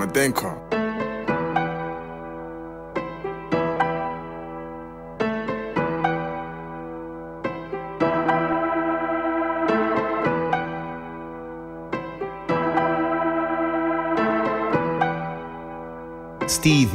Madenko. Steve.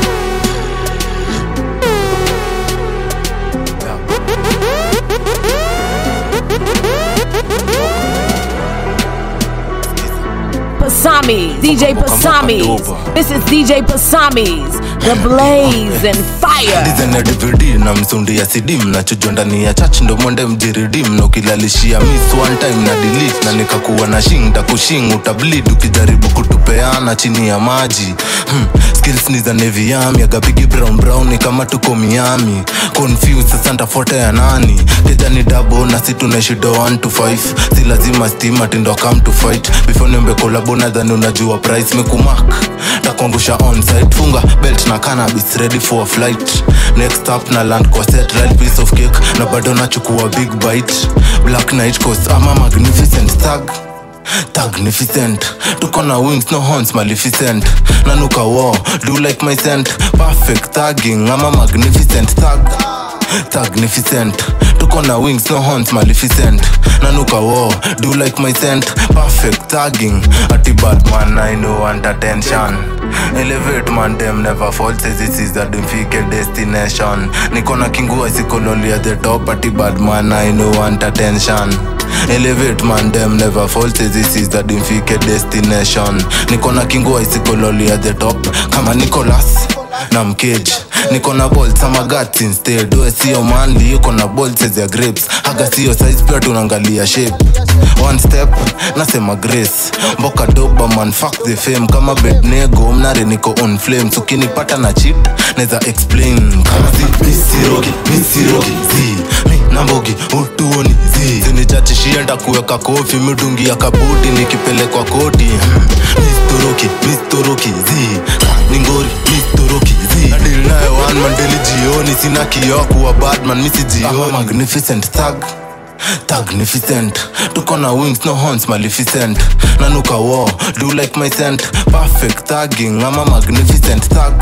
Pasami, DJ Pasamis. This is DJ Pasamis, the blaze and fire. dizene dvd na msundi ya sidim nachujwa ndani ya chach ndo mwende mjiridim na ukilalishia miss one time na delete na nikakuwa na shing takushing utablid ukijaribu kutupeana chini ya maji hmm. skills ni za neviami agapigi brown brown ni kama tuko miami confused sasa ntafuata ya nani keja ni dabo na si tunaishido 1 to 5 si lazima stima tindo come to fight before niombe kolabo nadhani unajua price mekumak takuangusha onsite funga belt na cannabis ready for a flight next up na land kwa set right piece of cake na bado nachukua big bite black night coast ama magnificent thug Magnificent tuko na wings no horns maleficent nanuka war do like my scent perfect thugging ama magnificent thug Magnificent tuko na wings no horns maleficent nanuka war do like my scent perfect thugging ati bad man I know want attention elevate man them never fall says this is the dimfike destination niko na kingua sikololi at the top ati bad man I know want attention elevate man them never fall says this is the dimfike destination niko na kingua isikololi at the top kama nicolas na mkeji niko na bolt ama guts instead we sio manli yuko na bolts ya grapes haga sio size pia tunaangalia shape one step nasema grace mboka doba man fuck the fame kama bednego mnare niko on flames ukinipata na chip neza explain kama si misirogi misirogi zi mi nambogi utuoni zi zinichachishia ndakuweka kofi midungi ya kabuti nikipelekwa koti Hmm. mistoroki mistoroki zi ningori mistoroki zi nadil nayo one mandeli jioni sina kioo kuwa badman misi jioni magnificent thug Magnificent tuko na wings no horns maleficent nanuka war do like my scent perfect thugging ama magnificent thug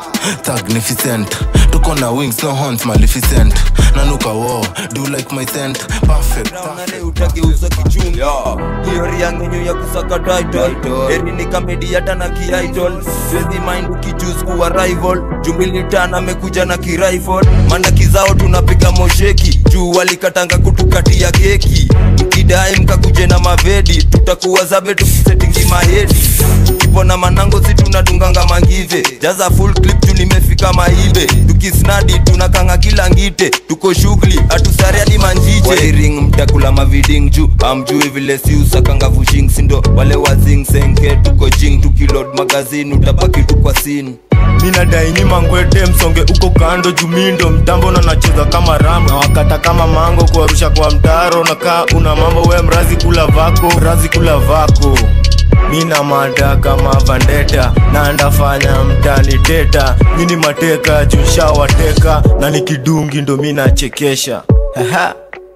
Magnificent tuko na wings no horns maleficent nanuka war do like my scent perfect nane utageuza kichungi hiori yangenyu ya kusaka title eri ni kamedi hata na kiitol siwezi mind ukichus kuwa rival jumbilitan amekuja na kirifle mana kizao tunapiga mosheki juu walikatanga kutukatia keki mkidai mkakuje na mavedi tutakuwa zabe tukisetingi mahedi kipona manango si tunadunganga mangive jaza full clip tu nimefika maibe tukisnadi tunakanga kila ngite tuko shughuli hatusare hadi manjije wairing mtakula maviding juu amjui vile si usakanga vushing sindo wale wazing senke tuko jing tukilod magazini utabaki tu kwa sini minadaini mangwete msonge uko kando jumindo mtambo na nacheza kama ram na wakata kama mango kuarusha kwa mtaro nakaa una mambo we mrazi kula vako mrazi kula vako mina mada kama vandeta na ndafanya mtani teta mini mateka jushawateka na nikidungi ndo minachekesha Haha.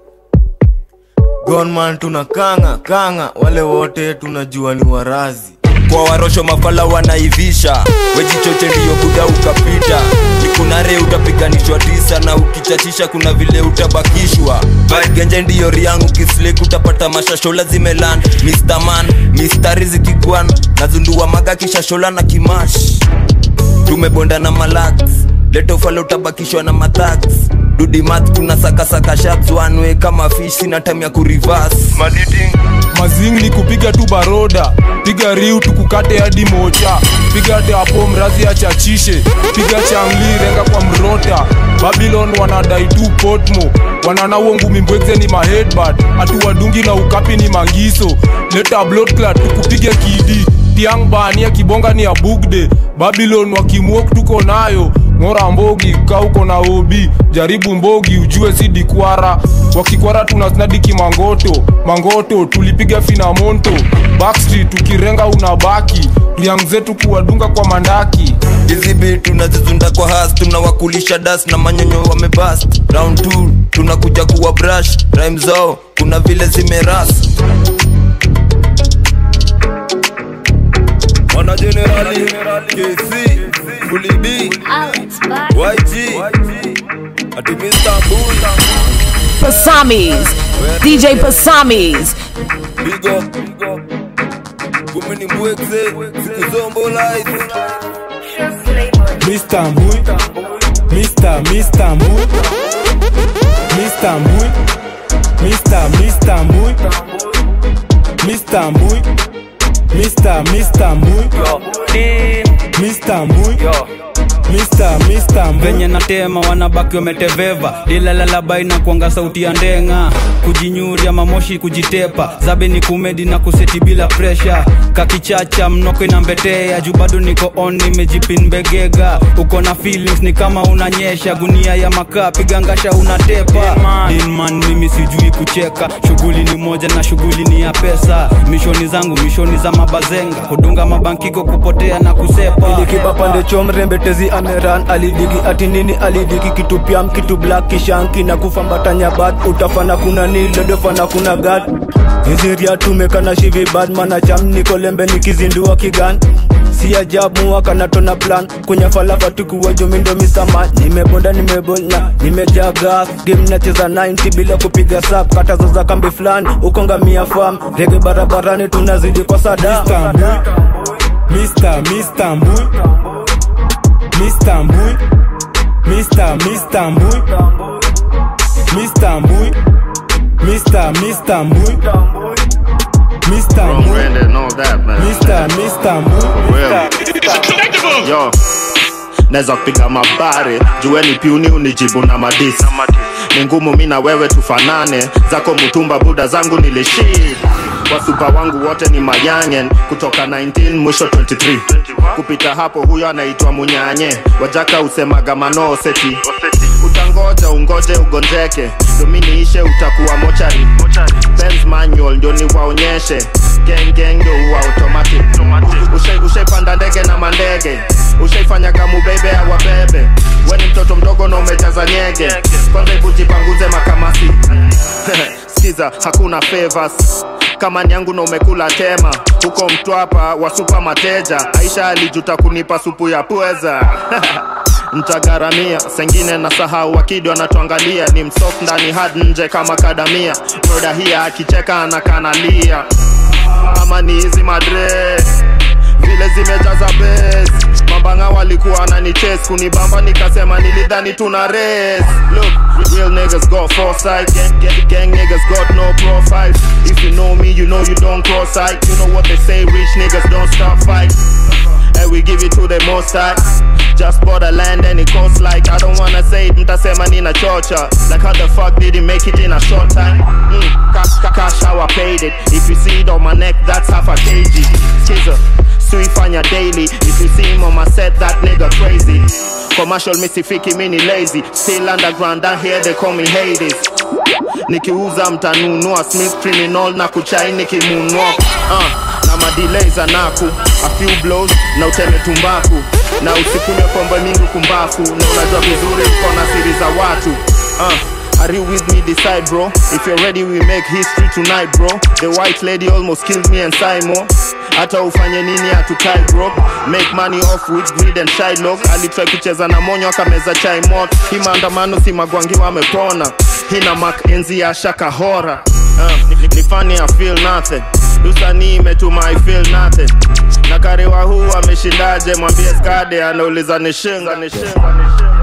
gonman tuna kanga kanga wale wote tunajua ni warazi kwa warosho mafala wanaivisha wejichoche ndiyo buda ukapita nikunare utapiganishwa tisa na ukichachisha kuna vile utabakishwa genje ndiyo riangu kislek utapata mashashola zimeland Mr. man mistari zikigwan nazundua maga kishashola na kimash tumebonda na malax letofala utabakishwa na mathax dudimat kuna sakasaka shabs wanwe kama fish sina time ya kurivas mazing ni kupiga tu baroda piga riu tukukate hadi mocha piga teapo mrazi achachishe piga changli renga kwa mrota babylon wanadai tu potmo wanana uongumi mbwekze ni mahedbad hatuwadungi na ukapi ni mangiso leta bloodclat tukupige kidi tiang bania kibonga ni ya bugde babylon wakimwok tuko nayo ng'ora mbogi kauko na obi jaribu mbogi ujue si dikwara wakikwara tunasnadiki mangoto mangoto tulipiga finamonto backstreet tukirenga unabaki riang zetu kuwadunga kwa mandaki hizi bi tunazizunda kwa has tunawakulisha das na manyonyo wamebast round 2 tunakuja kuwa brush rhyme zao kuna vile zimeras wana na generali kc fulidi yg ati mr bula Pasamis. DJ Pasamis. big up kumbe ni mbwekze sikuzombolaize Mr. Mbui Mr. Mr. Mbui Mr. Mbui Mr. Mr. Mbui Mr. Mbui Mr. Mr. Mbui Mr. Mbui Mr. Mr. Mbui venye natema wanabaki wameteveva dilalalabai na kuanga sauti ya ndenga kujinyuria mamoshi kujitepa zabe ni kumedi na kuseti bila presha kakichacha mnoko inambetea juu bado niko on nimejipin begega uko na feelings ni kama unanyesha gunia ya makaa pigangasha unatepa Inman mimi sijui kucheka shughuli ni moja na shughuli ni ya pesa mishoni zangu mishoni za mabazenga kudunga mabankiko kupotea na kusepa ilikiba pande chomrembetezi ameran alidigi ati nini alidigi kitu pyam kitu black kishanki na kufambatanya bad utafana kuna nilodofana kuna gad hiziria tumekana shivi bad mana cham nikolembe nikizindua kigan si ajabu wakanatona plan kwenye falafa tukuwa jomindo misama nimebonda nimebonya nimejaga game nacheza 90 bila kupiga sap katazo za kambi fulani ukongamia fam rege barabarani tunazidi kwa sada Mr. Mr. Mbui Mr. Mbui Mr. Mr. Mbui Mr. Mbui Mr. Mr. Mbui Mr. Wrong Mbui brand and all that, man. Mr. Mr. Mbui Real. Yo, naweza kupiga mabare jueni piuni unijibu na madis ni ngumu mi na wewe tufanane zako mutumba buda zangu nilishid wasupa wangu wote ni mayangen kutoka 19 mwisho 23 kupita hapo huyo anaitwa munyanye wajaka usemaga manoseti utangoja ungoje ugonjeke dominiishe utakuwa mochari Benz manual ndio niwaonyeshe gengeng ndio uwa automatic Ushai- ushaipanda ndege na mandege ushaifanyaga mubebe awabebe weni mtoto mdogo na umejaza nyege kwanza hebu jipanguze makamasi skiza hakuna favors kama ni yangu na umekula tema huko mtwapa wa supa mateja aisha alijuta kunipa supu ya pweza ntagaramia sengine na sahau wakidi wanatuangalia ni msof ndani had nje kama kadamia broda hia akicheka anakanalia ama ni hizi madre vile zimejaza bes mambanga walikuwa wananiches kunibamba nikasema nilidhani tuna res look real niggas got foresight gang, gang, gang niggas got no profile if you know me you know you don't cross sight you know what they say rich niggas don't stop fight and we give it to the most high just bought a land and it costs like I don't wanna say it mtasema nina chocha like how the fuck did he make it in a short time mm, cash, cash, cash how I paid it if you see it on my neck that's half a kg Skizzer suifanya daily if you see him on my set that nigga crazy commercial misifiki mini lazy still underground down here they call me Hades nikiuza mtanunua smith criminal na kuchai nikimunua uh, na madelay za naku a few blows na uteme tumbaku na usikunywe pombe mingi kumbafu na unajua vizuri uko na siri za watu uh, Are you with me? Decide, bro. If you're ready, we make history tonight, bro. The white lady almost killed me and Simo. hata ufanye nini hatukai bro make money off with greed and Shylock alitry kucheza na monyo akameza chai moto hii maandamano si magwangi wamepona hina mak enzi ya shaka hora uh, ni, ni funny I feel nothing usanii imetuma I feel nothing na karewa huu ameshindaje mwambie skade anauliza ni shinga ni shinga ni shinga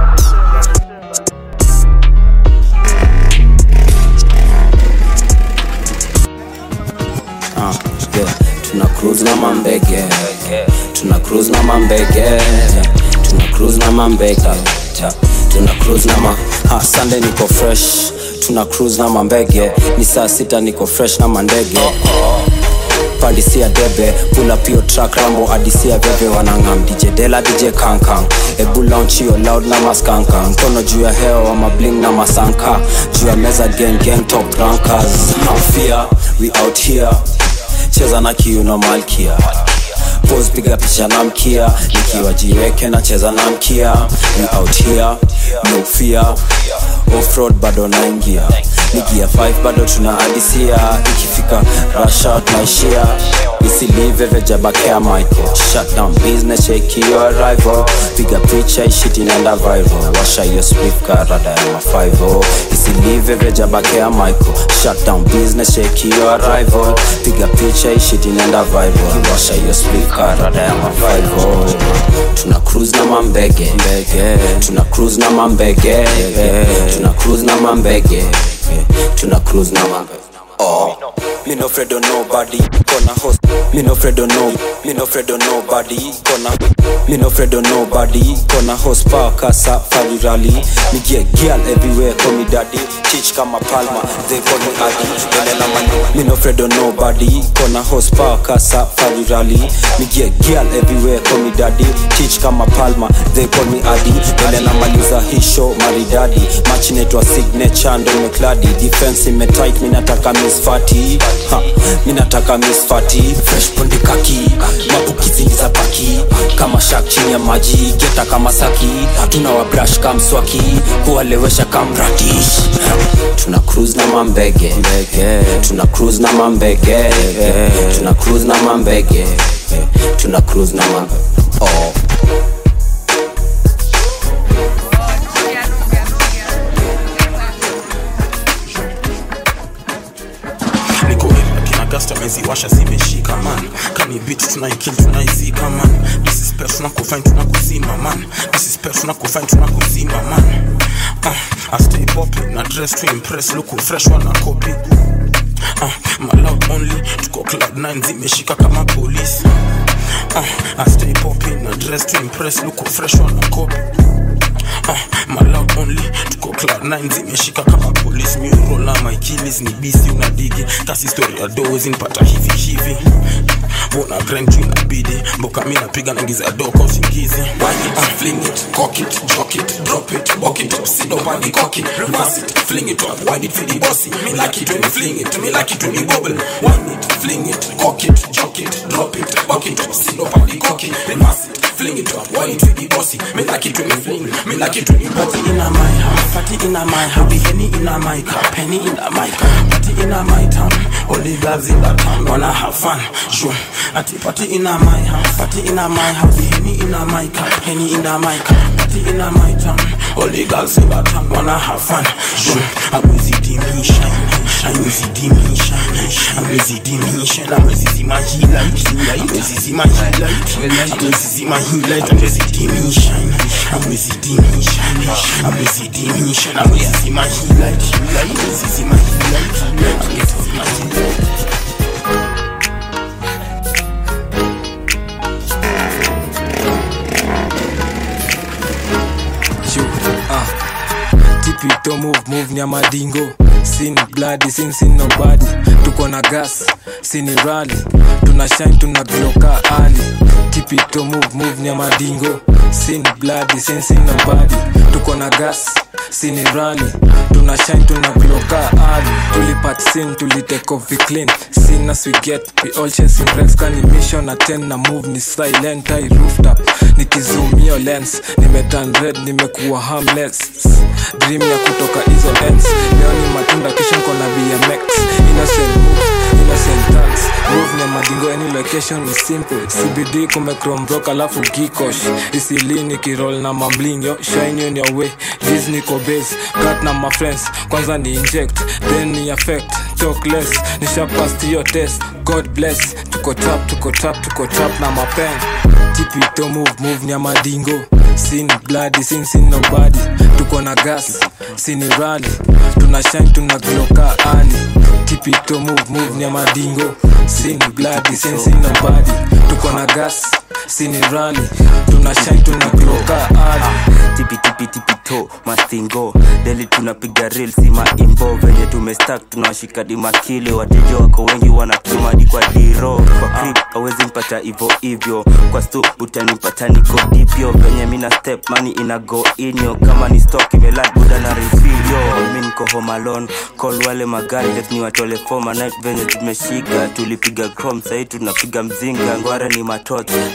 Ah, yeah. tuna cruise na mambege tuna cruise na mambege tuna cruise na mambege Ja, tuna cruise na ma ha, Sunday niko fresh tuna cruise na mambege ni saa sita niko fresh na mandege pandisia debe pula pio track rambo adisia veve wanangam dj dela dj kankan ebu launch yo loud na maskanka mkono juu ya hewa wa mabling na masanka juu ya meza gang gang top rankers fear we out here cheza na kiu na malkia pose piga picha na mkia nikiwa jiweke na cheza na mkia we out here no fear offroad bado naingia nigia 5 bado tunaadisia ikifika rasha tunaishia isilive vejabakea michael shutdown business shake your arrival piga picha ishiti nenda viral washa hiyo swift karada ya mafaivo isilive vejabakea michael shutdown business shake your arrival piga picha ishiti nenda viral washa hiyo swift karada ya mafaivo tuna cruise na mambege mbege tuna cruise na mambege tuna cruise na mambege tuna cruise na mambege oh me no afraid of nobody gonna host me no afraid of no me no afraid of nobody gonna me no afraid of nobody gonna host park safari rally me get girl everywhere call me daddy teach kama palma they call me adi enela mani me no afraid of nobody gonna host park safari rally me get girl everywhere call me daddy teach kama palma they call me adi enela maliza hii show maridadi match netwa signature ndo mekladi defense imetight mi nataka miss fati ha, mi nataka miss fati fresh ponde kaki mabukizi ni za paki kama shak chini ya maji geta kama saki tuna wabrush kamswaki kuwalewesha kamradish tuna cruise na mambege tuna cruise na mambege tuna cruise na mambege tuna cruise na mambege oh. niko akina gasta meziwasha zimeshika man kani bit tunaikil tunaizika man this is pet tunakufine tunakuzima man this is pet tunakufine tunakuzima man uh, I stay popping na dress to impress look fresh wana copy uh, my loud only tuko cloud 9 zimeshika kama police uh, I stay popping na dress to impress look fresh wana copy uh, my loud only tuko cloud 9 zimeshika kama police miurola my kills ni bisi unadigi kasi story ya dozi nipata hivi hivi bona grind juu inabidi mboka mi napiga naingiza doko usingizi uh, fling it cock it jock it drop it walk it sit up and cock it reverse it fling it up wind it for the bossy me like it when you fling it me like it when you bubble wind it fling it cock it jock it drop it walk it sit up and cock it reverse it fling it up wind it for the bossy me like it when you fling me like it when you bubble party in a my house party in a my house the henny in a my cup penny in a my cup party in a my town all the girls in the town wanna have fun sure Ati party in a my house, party in a my house, henny in a my cup, henny in a my cup, party in a my town. All the girls in the town wanna have fun. Sure, I'm with the dimension, I'm with the dimension, I'm with the dimension, I'm with the my healer, I'm with the my healer, I'm with the my healer, I'm with the dimension, I'm with the dimension, I'm with the dimension, I'm with the my healer, I'm with the my healer, I'm with the my healer. tipito move move nyamadingo sini bladi sin sin nobody tuko na gas sini rali tuna shine tuna gloka ali tipito move move nyamadingo sini bladi sin sin nobody tuko na gas sini rali tuna shine tuna gloka ali tulipat sin tulitake off we clean sin as we get we all chasing breaks kani mission na 10 na move ni silent i rooftop nikizumio lens nimeturn red nimekuwa harmless dream ya kutoka hizo ends leo ni matunda kisha nko na bmx innocent move innocent dance move ni madingo any location ni simple cbd kumecrom rock alafu gikosh isilini kirol na mambling yo shine on your way disney ko base cut na my friends kwanza ni inject then ni affect talk less nishapast hiyo test god bless tuko trap tuko trap tuko trap na mapen tipito move move ni madingo sin bloody sin sin nobody tuko na gas sini rali tuna shine tuna gloka ali tipito move move ni madingo sin bloody sin sin nobody tuko na gas sini rali tuna shine tuna gloka ali tipitipitipito mastingo deli tunapiga ril sima imbo venye tumestak tunawashika dimakile wateja wako wengi wanakimadi kwa diro kwa krip awezi mpata hivo hivyo kwa stu utanipata niko dipyo venye mina step mani ina go inyo kama ni stock imelad buda na refilyo mi niko home alone call wale magari let ni watole foma night venye tumeshika tulipiga chrome sahii tunapiga mzinga ngware ni matot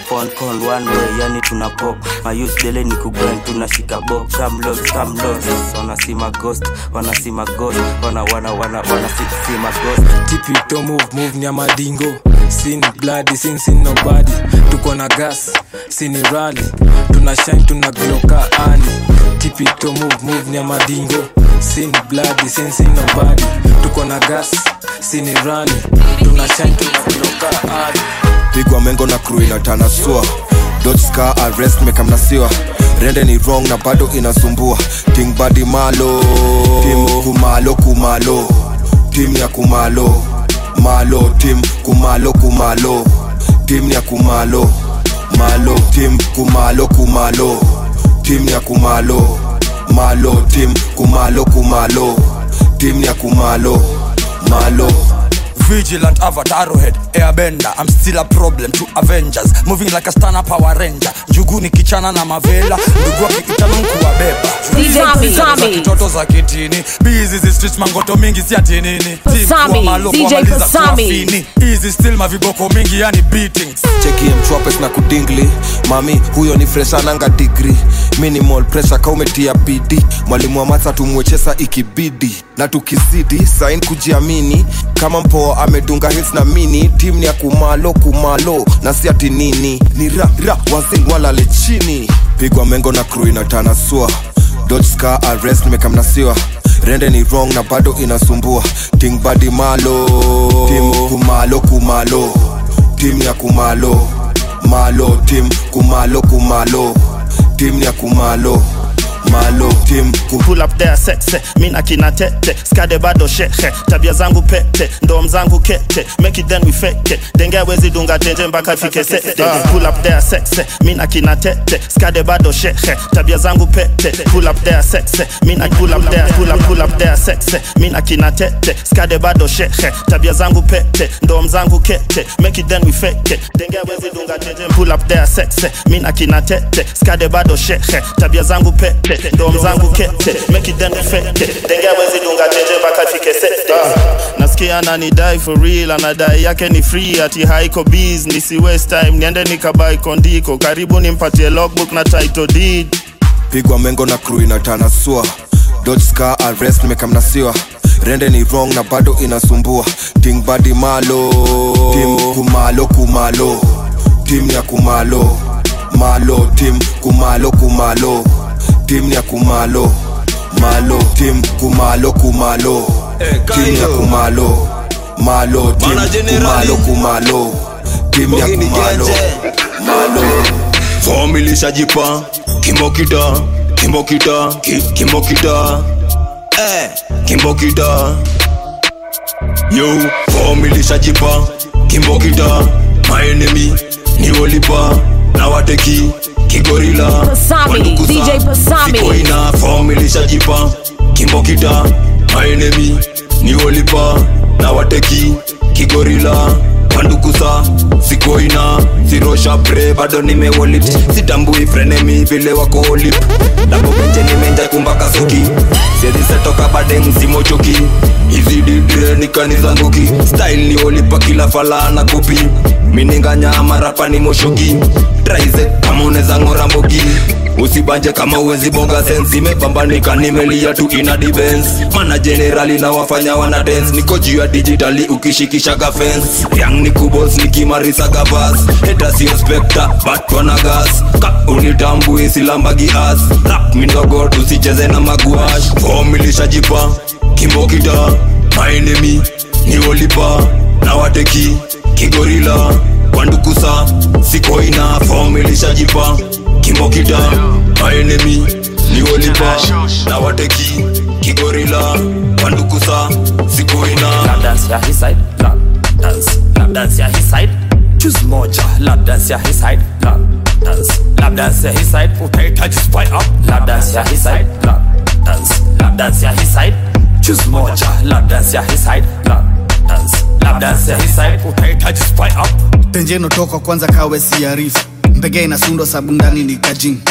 pon con one way yani tuna pop mayus dele ni kugwen tunashika bob kamlos kamlos wanasima ghost wanasima ghost wana wana wana wanasima ghost tipito move move ni ya madingo sin bloody sin sin nobody tuko na gas sini rally tuna shine tuna gloka ani tipito move move ni ya madingo sin bloody sin sin nobody tuko na gas sini rally tuna shine tuna gloka ani pigwa mengo na crew inatanasua dotska arrest mekamnasiwa rende ni wrong na bado inasumbua king badi malo tim kumalo kumalo tim ya kumalo malo tim kumalo kumalo tim ya kumalo malo tim kumalo kumalo tim ya kumalo malo tim kumalo kumalo tim ya kumalo malo Vigilant avatar head airbender I'm still a problem to Avengers Moving like a stunner power ranger Njugu ni kichana na mavela Ndugu akikitana nkuwabeba DJ Pasami. za kitoto za kitini Busy zi streets mangoto mingi si ati nini Team Pasami, kuwa malo DJ kuwamaliza Pasami. kuwafini Easy still maviboko mingi yani beatings chekie mchwapes na kudingli mami huyo ni freshananga digri minimal pressure kaumetia bidi mwalimu wa matha tumwechesa ikibidi na tukizidi sain kujiamini kama mpoa amedunga hits na mini tim ni ya kumalo kumalo na si ati nini ni ra ra wazing walale chini pigwa mengo na crew inatanasua dotska arrest mekamnasiwa rende ni wrong na bado inasumbua king badi malo tim kumalo kumalo tim ya kumalo malo tim kumalo kumalo tim ya kumalo malo tim kum pull up there sexe mina kina tete skade bado shehe tabia zangu pete ndom zangu kete make it then we fake it denge wezi dunga tenje mpaka fike sete pull up there sexe mina kina tete skade bado shehe tabia zangu pete pull up there sexe mina pull up there pull up pull up there sexe mina kina tete skade bado shehe tabia zangu pete ndom zangu kete make it then we fake it denge wezi dunga tenje pull up there sexe mina kina tete skade bado shehe tabia zangu pete ndom zangu kete make it then we fake it denge wezi dunga tenje mpaka fike sete nasikia ananidai for real anadai yake ni free ati haiko biz nisi waste time niende nikabai kondiko karibu nimpatie logbook na title deed pigwa mengo na crew inatanasua dotska arrest mekamnasiwa rende ni wrong na bado inasumbua ting badi malo tim kumalo kumalo tim ya kumalo malo tim kumalo kumalo tim ya kumalo malo tim kumalo kumalo tim ya kumalo malo tim kumalo kumalo tim ya kumalo malo Form ilishajipa kimbokita kimbokita ki- kimbokita eh kimbokita yo form ilishajipa kimbokita my enemy ni wolipa na wateki kigorila Pasami, Wandukusa, DJ Pasami. siko ina form ilishajipa kimbokita my enemy ni wolipa na wateki kigorila wandukusa sikoina sirosha pre bado nimewolit sitambui frenemi vile wako olip dabobenje nimenja kumbaka soki sezisetoka bade msimochoki hizi didre nikanizanguki style ni olipa kila fala na kopi mininganya marapa ni moshoki traize kama uneza ng'ora mbogi usibanje kama uwezi bonga sensi imepambanika nimelia tu ina dibens mana generali na wafanya wana dance niko juu ya digitali ukishikishaga fence yang ni kubos nikimarisaga bas heta sio spekta but wana gas ka unitambui silambagi as rap mindogo tusicheze na maguash fomilishajipa kimbokita maenemi ni olipa na wateki kigorila wandukusa sikoina fomilishajipa kimbokita maenemi ni olipa na wateki kigorila wandukusa sikoina Lap dance ya his side, lap dance, lap dance ya his side. Choose moja, lap dance ya his side, lap dance, lap dance ya his side. Utahitaji spy up, lap dance ya his side, lap dance, lap dance ya his side. Choose moja, lap dance ya his side, lap dance, lap dance ya his side. Utahitaji spy up. tenje notoka kwanza kawe siarifu mbege inasundwa sabu ndani ni kajin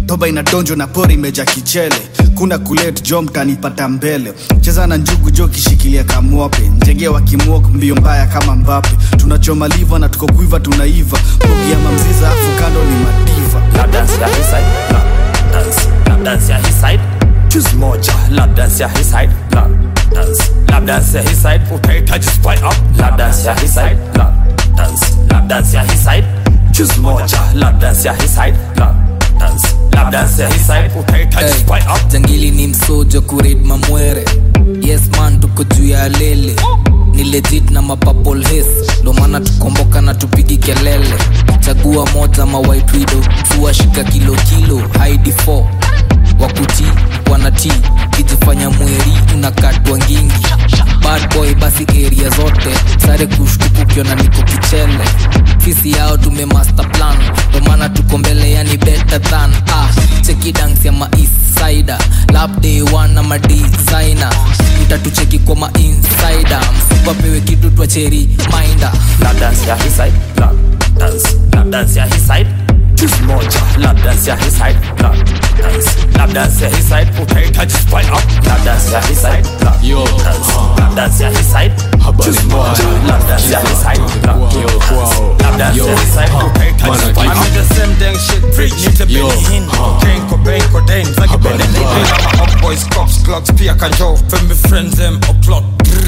toba inadonjo na pori imeja kichele kuna kulet jo mtanipata mbele cheza na njugu jo kishikilia kamwape njegea wakimwok mbio mbaya kama mbape tunachoma liva na tuko kuiva tunaiva bogi ya mamziza afu kando ni madiva lap dance ya his side lap dance lap dance ya his side choose moja lap dance ya his side lap dance lap dance ya his side utahitaji spy up lap dance ya his side lap dance lap dance ya his side choose moja lap dance ya his side lap dance lap dance ya his side utahitaji spy up jangili ni msojo kurid mamwere yes man tuko juu ya lele ni legit na mapapol hes ndo maana tukomboka na tupigi kelele chagua moja ma white widow tuwashika kilo kilo haidi 4 wakuti wanati kijifanya mweri unakatwa ngingi bad boy basi area zote sare kushtuku ukiona niko kichele fisi yao tume master plan ndo maana tuko mbele yani better than ah, cheki dance ya maisaida lap day one na madesigner utatucheki kwa mainsider mfupa pewe kitu twa cheri minda lap dance ya his side lap dance lap dance ya his side choose moja lap dance ya his side lap dance lap dance ya his side utahitaji spy up lap dance ya his side lap dance lap dance ya his side choose moja lap dance ya his side lap dance lap dance ya his side utahitaji spy up I'm the same dang shit preach Nite Benny Hinn Kane Cobain Codain Zaki Benedict Ama hot boys cops clocks Pia kanjo Femi friends them o'clock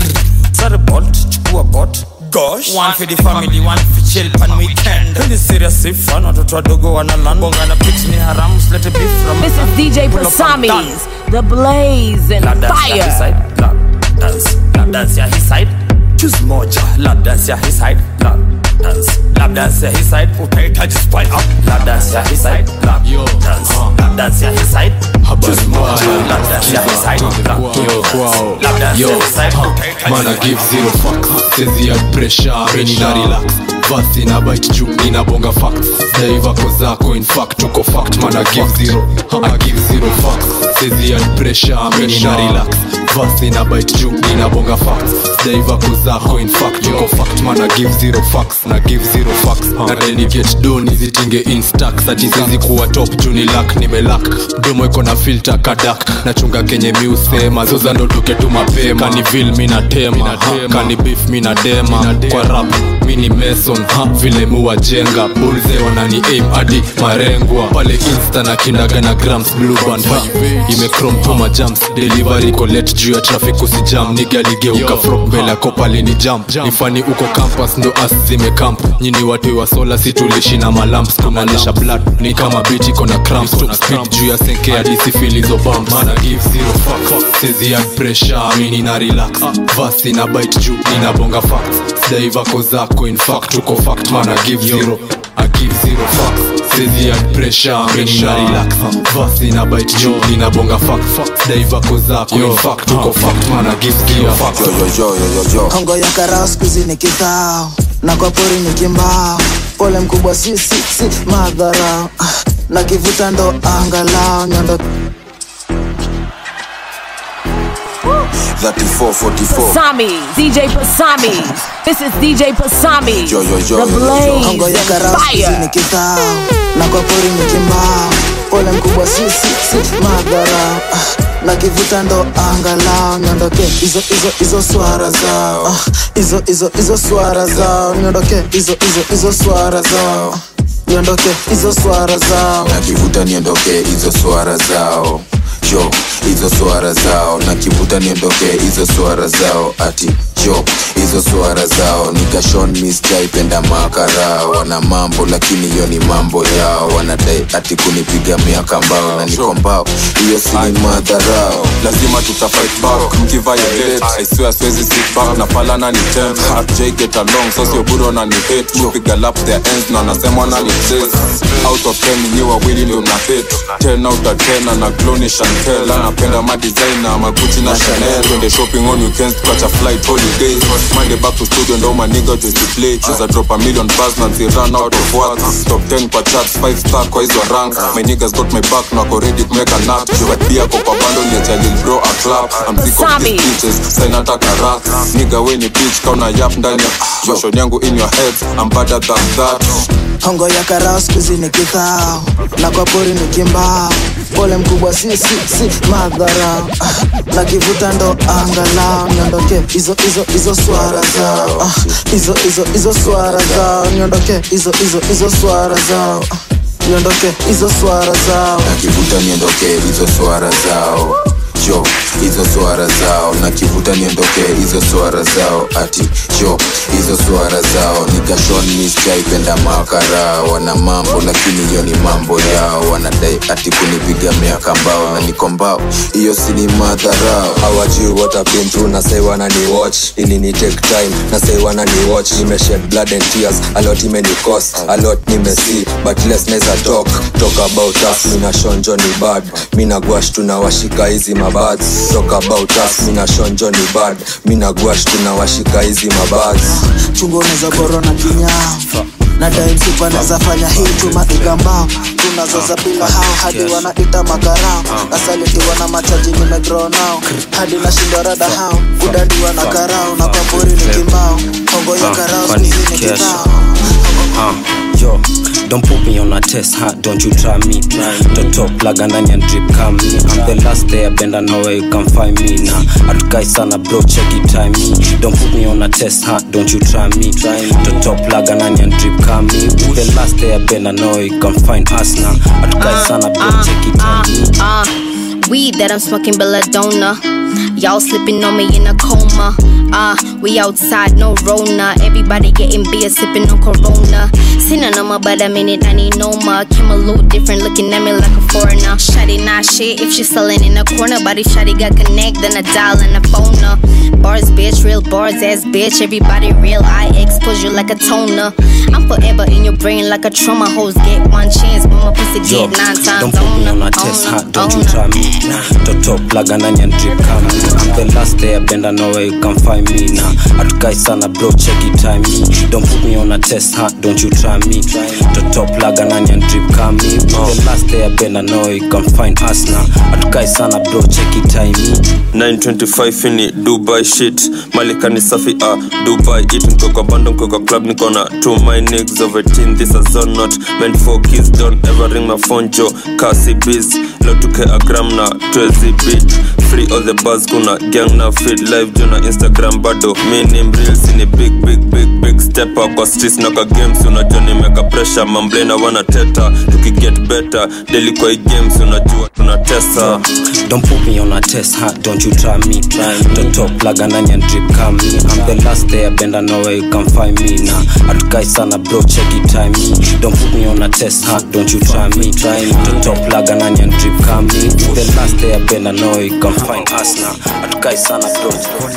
Sorry bot chukua bot Gosh one for the family one for chill pan weekend Really serious if fun watoto wadogo wana land bonga na pics ni haram slete beef from This is DJ Pull up and done. Pasamis, the blaze and Lap dance ya his fire. side lap dance lap dance ya his side choose moja lap dance ya his side lap dance lap dance ya his side utahitaji spy up lap dance ya his side lap dance lap dance ya his side choose moja lap dance ya his side lap dance lap dance ya his side utahitaji mana spy give up. zero fuck sezi ya pressure mimi na relax vasi na bite juu inabonga facts daivako zako in fact tuko fact mana give zero I give zero fuck sezi ya pressure mimi na relax vasi na bite juu inabonga facts daivako zako in fact tuko fact mana give zero fucks na give zero fucks na deni get done izitinge instax ati sezi kuwa top juu ni luck nimelak mdomo iko na filter kadak nachunga kenye miusema zoza ndo tuke tu mapema kanivil mina tema kani beef mina dema kwa rap mini meson ha vile muwajenga bulze wanani aim hadi marengwa pale insta na kindaga na grams blue band ha imekrom toma jams delivery kolet juu ya traffic usijam nigaligeuka frog mbele yako pale ni jam ifani uko campus ndo as zimekamp nyini watu wa sola situlishi na malamps kumaanisha blood ni kama biti kona cramps top speed juu ya senke hadi sifilizo bumps mana give zero fuck sezi ya pressure mini na relax vasi na bite juu inabonga facts daivako zako in fact tuko fact mana give zero I give zero fucks sezi ya pressure mini na relax vasi na bite juu inabonga fact daivako zako in fact tuko fact mana give zero fucks hongo ya karao skuzi ni kithao na kwa pori ni kimbao pole mkubwa si si si madharao Ah, na kivuta ndo angalao nyondo 3444 Pasami, DJ Pasami. This is DJ Pasami, Yo, yo, yo, the yo, yo, yo. blaze hongo ya and karao skuzi ni fire. kithao na kwa pori ni kimbao pole mkubwa si si si madharao Ah, na kivuta ndo angalao niondoke hizo hizo hizo swara zao Ah, hizo hizo hizo swara zao niondoke hizo hizo hizo swara zao niondoke hizo swara zao nakivuta niondoke hizo swara zao jo hizo swara zao nakivuta niondoke hizo swara zao ati jo hizo swara zao nikashon misjaipenda makara wana mambo lakini hiyo ni mambo yao wanadai ati kunipiga miaka mbao na niko mbao hiyo si ni madharao lazima tutafight back mkiviolate i swear siwezi sit back na falana ni ten rj get along so sio buro na ni hate kupiga lap their ends na nasema na ni chase out of 10 ni wawili ndio na hate 10 out of 10 na glow ni chantel anapenda ma designer magucci na chanel twende shopping on weekends tukacha flight holidays monday back to studio ndo maniga just play cheza drop a million bars na zi run out of words top 10 kwa charts 5 star kwa hizo ranks my niggas got my back na ko ready to make a nut but pia kwa kwa bando ni cha lil bro a clap I'm sick of Sami. these bitches sign hata karat nigga we ni bitch kauna yap ndani ya version yangu in your head I'm better than that hongo ya karao skuzi ni kithao na kwa pori ni kimbao pole mkubwa si si si madhara ah, na kivuta ndo angalau niondoke hizo hizo hizo swara zao ah, hizo hizo hizo swara zao niondoke hizo hizo hizo swara zao ah, niondoke hizo swara zao nakivuta niondoke hizo swara zao jo hizo swara zao nakivuta niondoke hizo swara zao ati jo hizo swara zao nikashon misjaipenda makara wana mambo lakini hiyo ni mambo yao wanadai ati kunipiga miaka mbao na niko mbao hiyo si ni madharao hawajui what I've been through na say wanani watch ili ni take time na say wanani watch nimeshed blood and tears a lot imeni cost a lot nimesi but less neza talk talk about us mina shonjo ni bad mina gwash tunawashika hizi mabads talk about us mina shonjo ni bad mina gwash tunawashika hizi mabads chungo unaweza boro na kinyao na daimsipa naweza fanya hii tuma igambao tunazoza bila hao hadi wanaita makarao nasalitiwa na machaji nimegrow nao hadi nashindwa rada hao kudadiwa na karao na papuri ni kimbao hongo ya karao skuzi ni kibao Uh, yo, don't put me on a test, huh? Don't you try me. Don't talk plug and onion drip come me. I'm the last there, bend I know where you can find me now. Atukai sana bro, check it time me. Don't put me on a test, huh? Don't you try me. Don't talk plug and onion drip come me. We the last there, bend I know where you can find us now. Atukai sana bro, check it time me. Uh, weed that I'm smoking belladonna. Y'all slipping on me in a coma. Uh, we outside, no Rona. Everybody getting beer, sipping on Corona. Sinning on my but a minute, I need no more. Came a little different, looking at me like a foreigner. Shotty not shit if she selling in the corner. But if Shotty got connect, then I dial and I phone her. Bars, bitch, real bars, ass bitch. Everybody real, I expose you like a toner. I'm forever in your brain like a trauma. Hoes get one chance, but my pussy Yo, get nine times. don't put me on a test, huh? Don't you try me. Don't talk plug and onion drip come me. I'm the last there, bend I know where you can find me now. Atukai sana bro, check it time me. Don't put me on a test, huh? Don't you try me. Don't talk plug and onion drip come me. We the last there, bend I know where you can find us now. Atukai sana bro, check it time me. 925 ini dubai shit malikani safi ah dubai it niko kwa bando niko kwa club niko na two my niggas of 18 this is all not meant for kids don't ever ring my phone jo kasi biz leo tuke a gram na 12 beat free all the buzz kuna gang na feed live juu na instagram bado mi ni mreels ni big big big big step up kwa streets na kwa games unajua nimeka pressure mamblena wana teta tukiget better daily kwa hii games unajua tunatesa Don't put me on a test, huh? Don't you try me. Don't talk plug and onion drip come me. I'm the last there, bend I know where you can find me now. Atukai sana bro, check it time me. Don't put me on a test, huh? Don't you try me. Don't talk plug and onion drip come me. We the last there, bend I know where you can find us now. Atukai sana bro.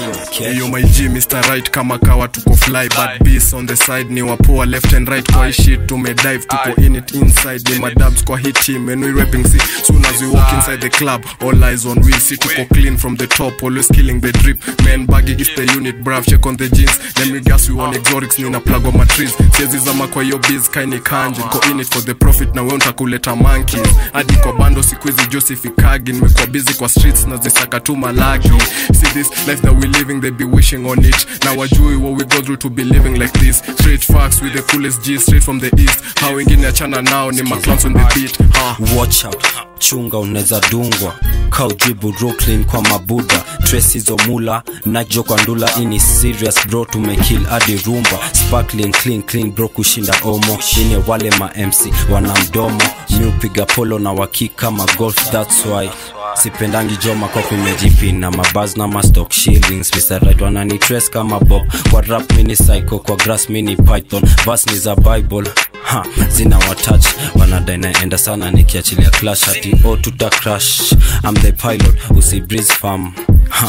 Yo my G Mr. Right kama kawa tuko fly but beast on the side ni wapoa left and right kwa hii shit tumedive tuko in it inside ni madabs kwa hii team and we rapping see soon as we walk inside the club all eyes on wheels see tuko clean from the top always killing the drip man baggy is the unit brav check on the jeans let me guess we on exotics nina plug on my trees siezi zama kwa hiyo biz kaini kanje niko in it for the profit na wewe utakuleta monkeys hadi kwa bando siku hizi Joseph Ikagi nimekuwa busy kwa streets na zisaka tu malaki see this life that we living they be wishing on it now wajui what we go through to be living like this straight facts with the coolest G straight from the east how wengine achana nao ni maclowns on the beat ha watch out chunga unaweza dungwa kaujibu brooklyn kwa mabuda trace hizo mula najo kwa ndula ini serious bro tumekill hadi rumba sparkling clean clean bro kushinda omo ine wale ma mc wana mdomo mi upiga polo na waki kama golf that's why sipendangi joma kwa kumejipi na mabaz na mastock shillings Mr. Right wanani trace kama bob kwa rap mini psycho kwa grass mini python vas ni za bible ha zina watach wanadai naenda sana nikiachilia clash hati o tuta crash I'm the pilot usi breeze farm ha.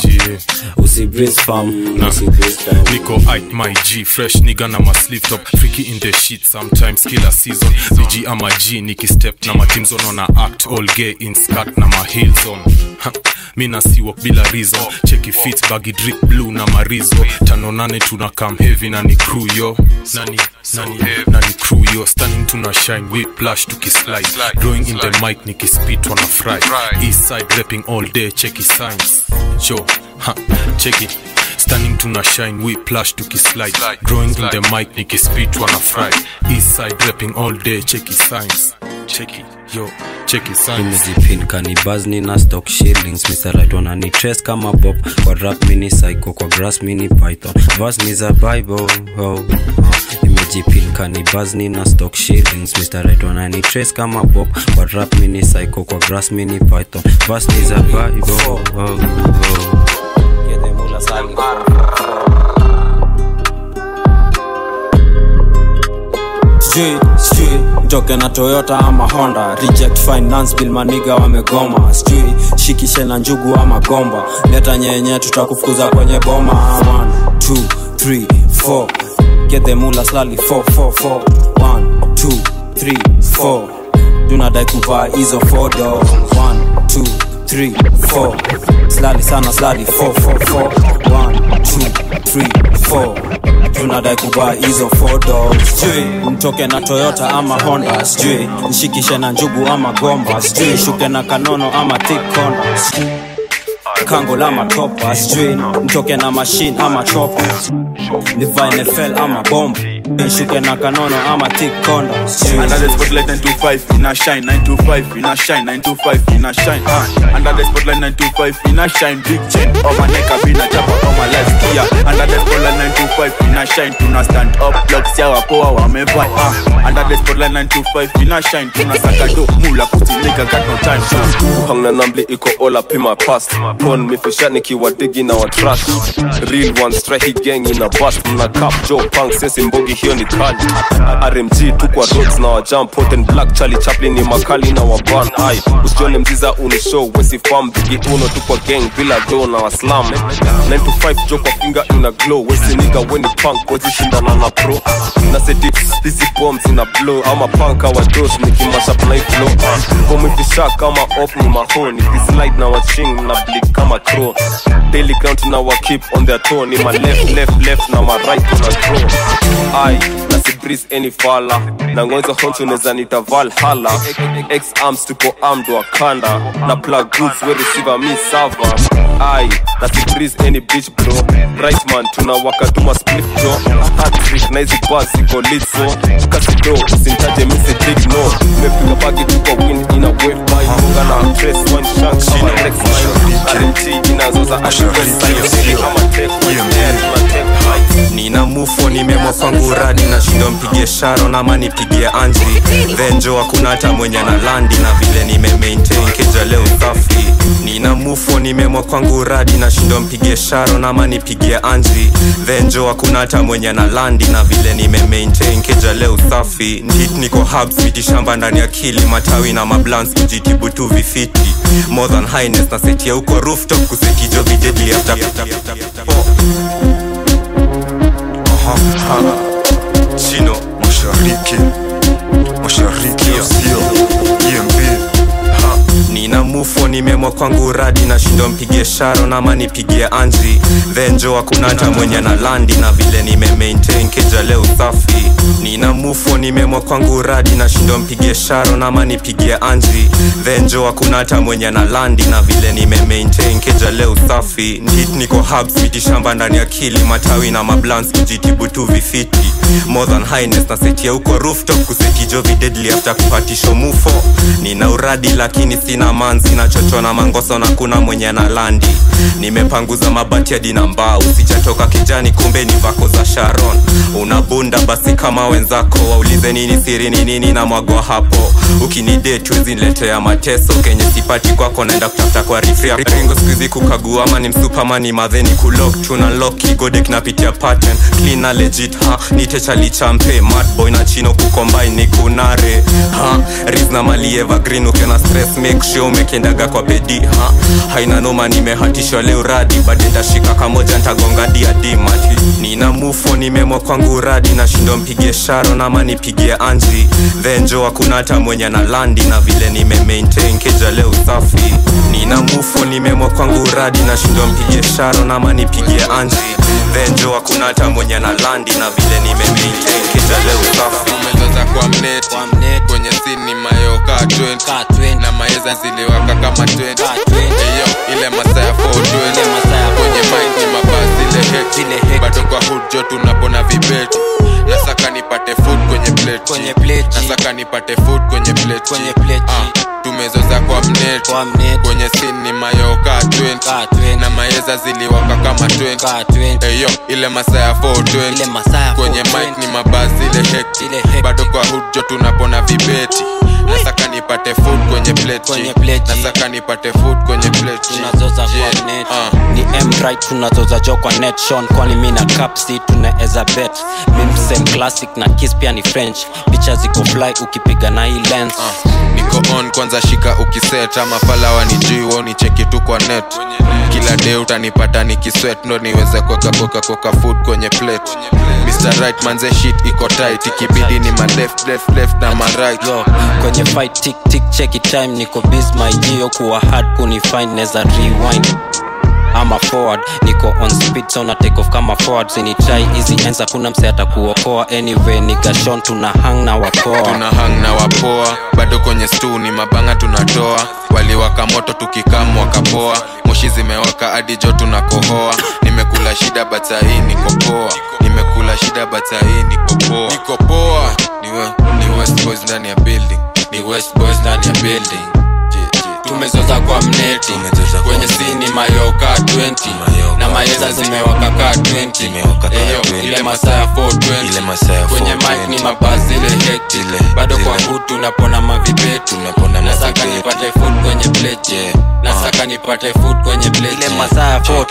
usi breeze farm usi breeze farm Nico Ike, my G, fresh nigga na my sleeve top Freaky in the shit, sometimes killer season VG ama G, Nicky step na my team zone on a act All gay in skirt na my heels on Ha, Mi na si walk bila reason Cheki fit, baggy drip blue na marizo Tano nane tuna come heavy na ni crew yo Nani, nani, nani crew yo Standing tuna shine, we plush tukislide Drawing in the mic, Nicky spit wana fry East side rapping all day, cheki signs Yo, ha, cheki stunning tuna shine we plush tukislide growing in the mic nikispit wana fry east side rapping all day cheki signs cheki yo cheki signs imejipin kanibazni na stock shillings misalit wanani trace kama bob kwa rap mini psycho kwa grass mini python vas ni za bible oh, oh. imejipin kanibazni na stock shillings misalit wanani trace kama bob kwa rap mini psycho kwa grass mini python vas ni za bible oh, oh, oh. sijui sijui ntoke na toyota ama honda reject finance bill maniga wamegoma sijui shikishe na njugu ama gomba leta nyenye tutakufukuza kwenye boma 1 2 3 4 get the mula slali 4 4 4 1 2 3 4 tunadai kuvaa hizo fodo 1 2 3 4 slali sana slali 4 4 4 1 2 3 4 tunadai kuvaa hizo fodo sijui mtoke na toyota ama honda sijui nshikishe na njugu ama gomba sijui shuke na kanono ama thikonda kango la matopa sijui mtoke na mashine ama chopa nivae nfl ama bomba nshuke na kanono ama thikonda Under the spotlight 925 in a shine 925 in a shine 925 in a shine uh. Under the spotlight 925 in a shine big chain on my neck I've been a chapa on my life kia Under the spotlight 925 in a shine tuna stand up blocks ya wapoa wamevai uh. Under the spotlight 925 in a shine tuna saka do mula kutilika got no time uh. hang na namli iko all up in my past pon mifisha nikiwa digi na wa trash real one strike gang in a bust mna cap joe punk sesi mbogi hiyo ni kali rmg tu kwa roads na wa jump hot and black charlie chaplin ni makali na wa ban ai usione mziza uni show wesi farm bigi uno tu kwa gang bila do na wa slam 9 to 5 jo kwa finger ina glow wesi nigga weni punk wezi shindana na pro na seti hizi bombs ina blow ama punk awa dos nikimasha play flow komifisha kama op ni mahoni kislide na waching na bleed kama crow daily ground na wa keep on their toe ni ma left left left na ma right na draw ai na si breeze any fala na ngonzo honcho neza nita valhalla x arms tuko armed wakanda na plug goods we receiver me server ai na si breeze any bitch bro right man tunawaka tuma split jo hat trick na hizi bars ziko lit so kasido usintaje misi dig no mepiga bagi tuko win ina wave by munga na trace one shank kama rex mine rmt inazoza ashwesi kama tech my tech nina mufo nimemwa kwangu radi na shindo mpigie sharon ama nipigie anji venjo hakuna hata mwenye na landi na vile nime maintain keja leo safi nina mufo nimemwa kwangu radi na shindo mpigie sharon ama nipigie anji venjo hakuna hata mwenye na landi na vile nime maintain keja leo safi ndit niko hubs viti shamba ndani ya kili matawi na mablans kujitibu tu vifiti more than highness na setia huko rooftop kusetijo videdli after chino mashariki mashariki sio emb nina mufo nimemwa kwangu radi na shindo mpigie sharon ama nipigie anji venjo hakuna hata mwenye na landi na vile nime maintain keja leo safi nina mufo nimemwa kwangu radi na shindo mpigie sharon ama nipigie anji venjo hakuna hata mwenye na landi na vile nime maintain keja leo safi ndit niko hubs viti shamba ndani ya kili matawi na mablans kujitibu tu vifiti more than highness na setia huko rooftop kusetijo videdli after kupatisho mufo nina uradi lakini sina manzi nachochwa na mangoso na kuna mwenye na landi nimepanguza mabati hadi na mbao sijatoka kijani kumbe ni vako za sharon unabunda basi kama wenzako waulize nini siri ni nini na mwagwa hapo ukinidet wezinletea mateso kenye sipati kwako naenda kutafuta kwa rifria ringo skuizi kukagua ama ni msupama ni madheni kulok tuna lok kigode kinapitia pattern clean na legit ha nitechalichampe madboy na chino kukombai ni kunare ha riz na mali evergreen ukiona stress make sure umekendaga kwa bedi ha haina noma nimehatishwa leo radi bade ndashika kamoja ntagonga diadimati nina mufo nimemwa kwangu radi na shindo mpigie sharon ama nipigie anji venjo hakuna hata mwenye na landi na vile nime maintain keja leo safi nina mufo nimemwa kwangu radi na shindo mpigie sharon ama nipigie anji venjo hakuna hata mwenye na landi na vile nime maintain keja leo safi umezaza kwa mneti kwenye sini mayoka 20 na maeza ziliwaka kama 20 eyo ile masaa ya 420 kwenye mic ni mabasi ile nipate food kwenye plate kwenye plate uh, tumezoza kwa mnet kwenye sin ni mayoka 20 na maeza ziliwaka kama 20 eyo ile masaa ya 420 kwenye mic ni mabasi ile hekti bado kwa hujo tunapona vibeti nasaka nipate food kwenye plate nasaka nipate food kwenye plate tunazoza kwa net ni mrit tunazoza jo kwa net shon kwani mi na capsi tunaeza bet mimsem classic na kis pia ni french picha ziko fly ukipiga na hii lens niko on kwanza shika ukiset ama falawa ni juu woni cheki tu kwa net kila day utanipata nikiswet ndo niweze kuweka koka koka food kwenye plate Mr. Right manze shit iko tight ikibidi ni ma left left left na ma right yo kwenye fight tik tik cheki time niko biz my gio kuwa hard kunifind neza rewind ama forward niko on speed so na take off kama forward sinitrai hizi enza kuna mse atakuokoa anyway nigashon tuna hang na wapoa tuna hang na wapoa bado kwenye stu ni mabanga tunatoa waliwaka moto tukikam wakapoa moshi zimewaka hadi jo tunakohoa nimekula shida batahii nikopoa nimekula shida batahii nikopoa nikopoa ni, we, ni west boys ndani ya building ni west boys ndani ya building tumezoza kwa mneti kwenye sini mayoka 20 na maeza zimewaka ka 20 eyo ile masaa ya 420 kwenye mic ni mabasi ile hekti bado kwa hutu napona mavipetu nasaka nipate food kwenye plate nasaka nipate food kwenye plate ile masaa ya 4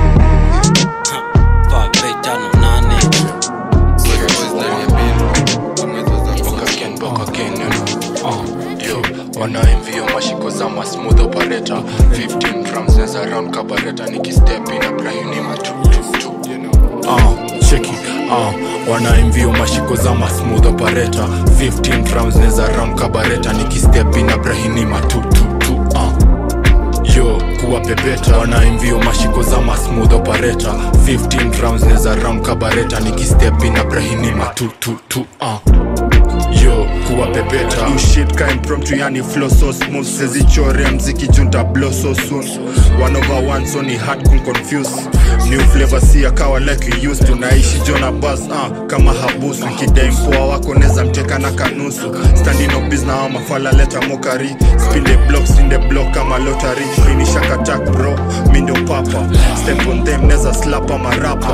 wanaemvio mashiko za masmooth operator 15 drums neza round kabareta nikistep in abrahimima tu uh, cheki uh, wanaemvio mashiko za masmooth operator 15 drums neza round kabareta nikistep in abrahimima tu tu tu uh yo kuwa pepeta wanaimvio mashiko za masmooth operator 15 rounds neza round kabareta nikistep in abrahinima tu tu tu uh. yo kuwa pepeta Do shit ka impromptu yani flow so smooth sezichore mziki junta blow so soon one over one so ni hard kun confuse new flavor si akawa like you used to naishi jona bus uh, kama habusu kidai mpoa wako neza mteka na kanusu standing up biz na wa mafala leta mokari spin the block spin the block kama lottery ini shaka attack bro mi ndo papa step on them neza slap ama rapa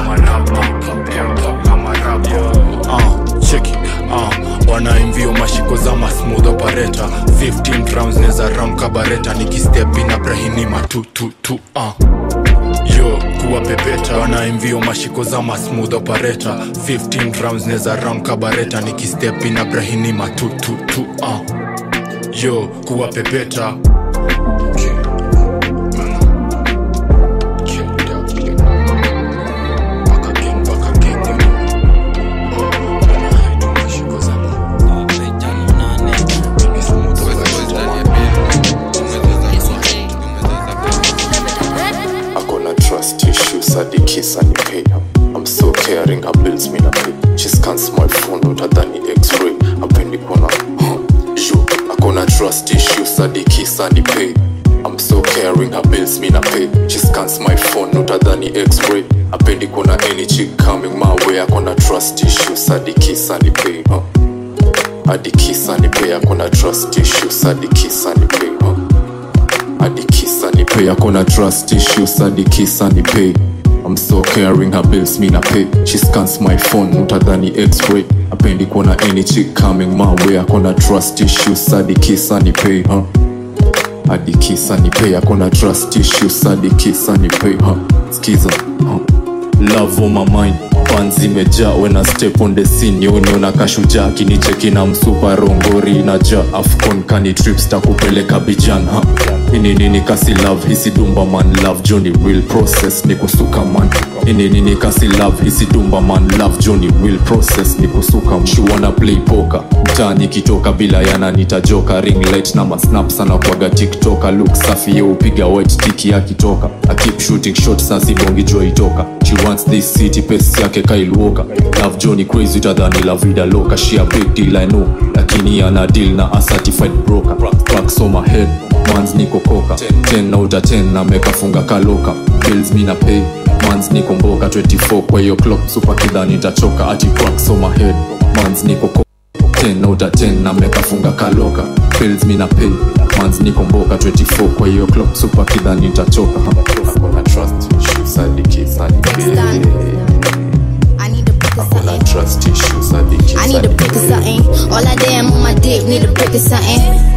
uh, cheki uh, wanaimvio mashiko za masmooth operator 15 rounds neza round kabareta nikistep in abrahinima tu tu tu uh. yo kuwa pepeta wanaimvio mashiko za masmooth operator 15 rounds neza round kabareta nikistep in abrahinima tu tu tu uh. yo kuwa pepeta akona trust issues hadi kisa ni pay I'm so caring her bills me na pay she scans my phone utadhani x-ray apendi kuona yo akona trust issues hadi kisa ni pay I'm so caring her bills me na pay she scans my phone utadhani x-ray apendi kuona any chick coming my way akona trust issues hadi kisa ni pay huh? hadi kisa ni pay akona trust issues hadi kisa ni pay huh? hadi kisa ni pay akona trust issues hadi kisa ni pay I'm so caring her bills me na pay she scans my phone utadhani x-ray apendi kuona any chick coming my way akona trust issues hadi kisa ni pay huh? hadi kisa ni pay akona trust issues hadi kisa ni pay huh? skiza huh? love on my mind pan zimejaa when I step on the scene yoniona kashuja kinicheki na msupa rongori naja afcon kani trips takupeleka bijan ha ini nini kasi love hisi dumba man love joni real process ni kusuka man ini nini kasi love hisi dumba man love joni real process ni kusuka man. she wanna play poker mtaani kitoka bila yana nitajoka ring light na masnap sana kwaga tiktoka look safi ye upiga white tiki akitoka I keep shooting shot sasi bongi jo itoka she wants this city pesi yake kailuoka love joni crazy tadhani la vida loka she a big deal I know lakini ana deal na a certified broker Cracks on my head mans niko koka 10 na uta 10 na mekafunga kaloka bills mi na pay mans niko mboka 24 kwa hiyo clock super kidhani nitachoka ati cracks on my head mans niko koka 10 out of 10 na mekafunga kaloka pills mina pay mans nikomboka 24 kwa hiyo clock super kidha nitachoka akona trust issues hadi kids hadi akona trust issues hadi kids I need a brick of something. All I damn on my dick, need a brick of something.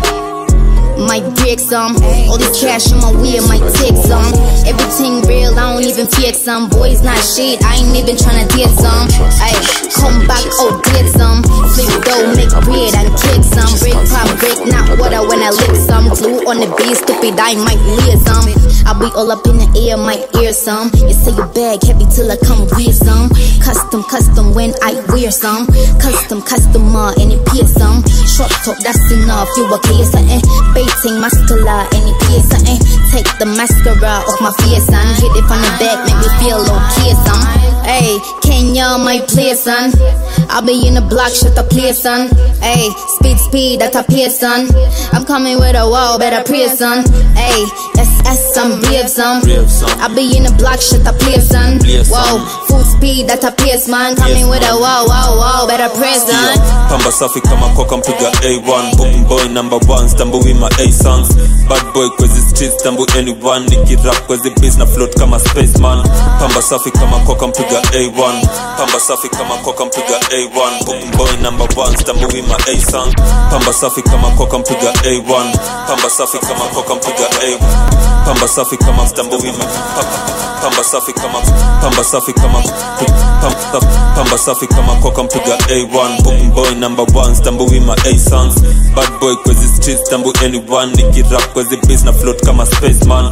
My dick some, all this cash on my wheel, my tick some. Everything real, I don't even fake some. Boys not shit, I ain't even tryna get some. Ay, come back, oh did some. Flip dough, make bread and kick some. Break pop, break not water when I lick some. Glue on the beat, stupid, I might leer some. I be all up in the air, might ear some. You say your bag heavy till I come with some. Custom, custom when I wear some. Custom, customer, and it peer some. Short talk, that's enough. You okay, something? Baiting muscular, and it peer something. Take the mascara off my face, son. Hit it from the back, make me feel okay, son. Hey, Kenya, my play, son. I'll be in the block, shut the play, son. Hey, speed, speed, that's a play, son. I'm coming with a wall, better pray, son. Hey, SS, I'm brave, son. I'll be in the block, shut the play, son. Whoa, full speed, that's a pace, man. Coming with a wall, wall, wall, better pray, son. pamba safi kama koka mpiga a1 Boom boy number one stambui ma a songs bad boy kwezi street stambu anyone nikirap kwezi biz na float kama spaceman pamba safi kama koka mpiga a1 pamba safi kama koka mpiga a1 Boom boy number one stambui ma a song pamba safi kama koka mpiga a1 pamba safi kama koka mpiga a pamba safi kama stambui ma pamba safi kama pamba safi kama pamba, pamba safi kama koka mpiga a1 Boom boy number one stambui ma a songs bad boy kwezi street stambu anyone nikirap kwezi biz na float kama spaceman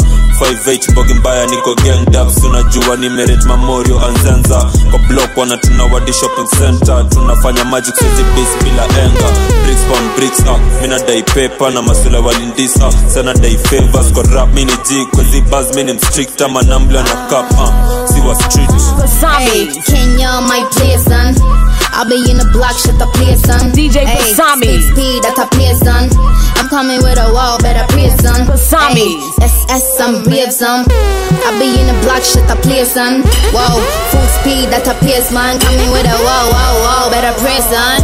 58 bogi mbaya niko gang dubs unajua nimeret mamorio anzenza kwa block wana tuna wadi shopping center tunafanya magic sezi bis bila enga bricks pon bricks ah mina dai paper na masula walindisa sana dai favors kwa rap mini g kwezi buzz mini mstrict ama nambla na cup ah si wa street Hey, Kenya, my play, son. I'll be in the block, shut the play, son. DJ Hey, Basami. Speed, speed, that's a play, son. I'm coming with a wall, better pray, son. Basami. Hey, SS, I'm brave, son. I'll be in the block, shut the play, son. Whoa, full speed, that's a pace, man. Coming with a wall, wall, wall, better pray, son.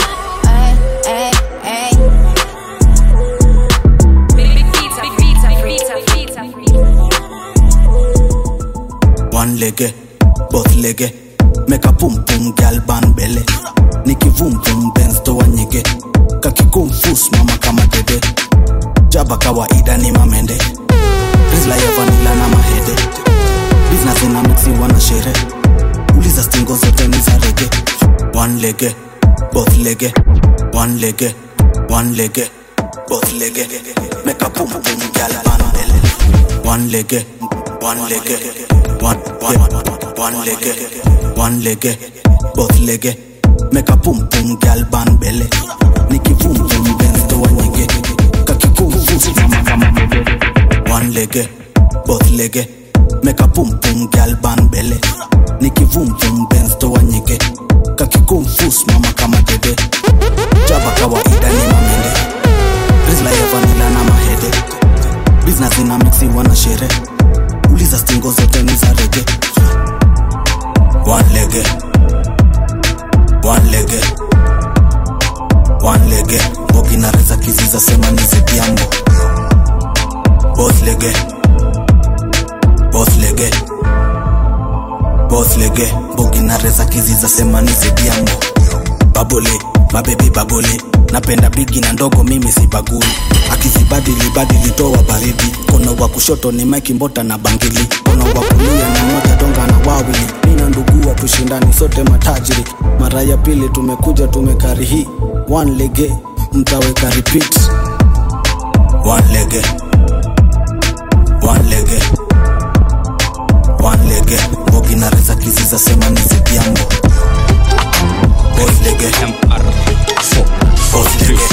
one lege both lege make a pum pum gal ban bele nikivum vum benz toa nyege kakikumfus mama kama dede jaba kawaida ni mamende rizla ya vanila na mahede business ina mixiwa na shere uliza stingo zote ni za rege one lege both lege one lege one lege both lege make a pum pum gal ban bele one lege one lege one one one lege one lege both lege make a pum pum gal ban bele nikivum vum benz toa nyege kakikumfus mama kama dede one lege both lege make a pum pum gal ban bele nikivum vum benz toa nyege kakikumfus mama kama dede jaba kawaida ni mamende rizla ya vanila na mahede business ina mixiwa na shere uliza stingo zote ni za rege one lege one lege one lege bogi na reza kiziza sema ni zidiambo both lege both lege both lege bogi na reza kiziza sema ni zidiambo babole mabebi babole napenda bigi na ndogo mimi sibagui akizibadili badili toa baridi kono wa kushoto ni maiki mbota na bangili kono wa kulia ni moja donga na wawili mina ndugua tushindani sote matajiri mara ya pili tumekuja tumekari hii one lege mtaweka repeat one lege one lege one lege bogi na reza kiziza sema ni zidiambo both lege both lege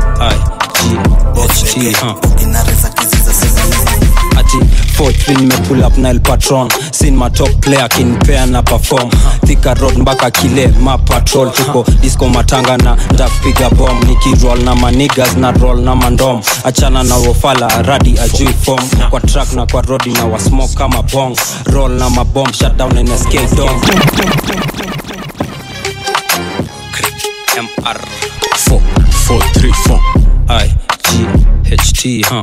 both lege bogi na reza kiziza sema ni ati 43 nimepull up nile patron sin ma top player kinpea na perform thika road mpaka kile ma patrol tuko disco matanga na ndakupiga bom nikiroll na manigas na roll na mandom achana na wofala radi ajui form kwa track na kwa rodi na wasmoke kama bong roll na mabom shutdown nsk dom mr Four, four, three, four. I G H T huh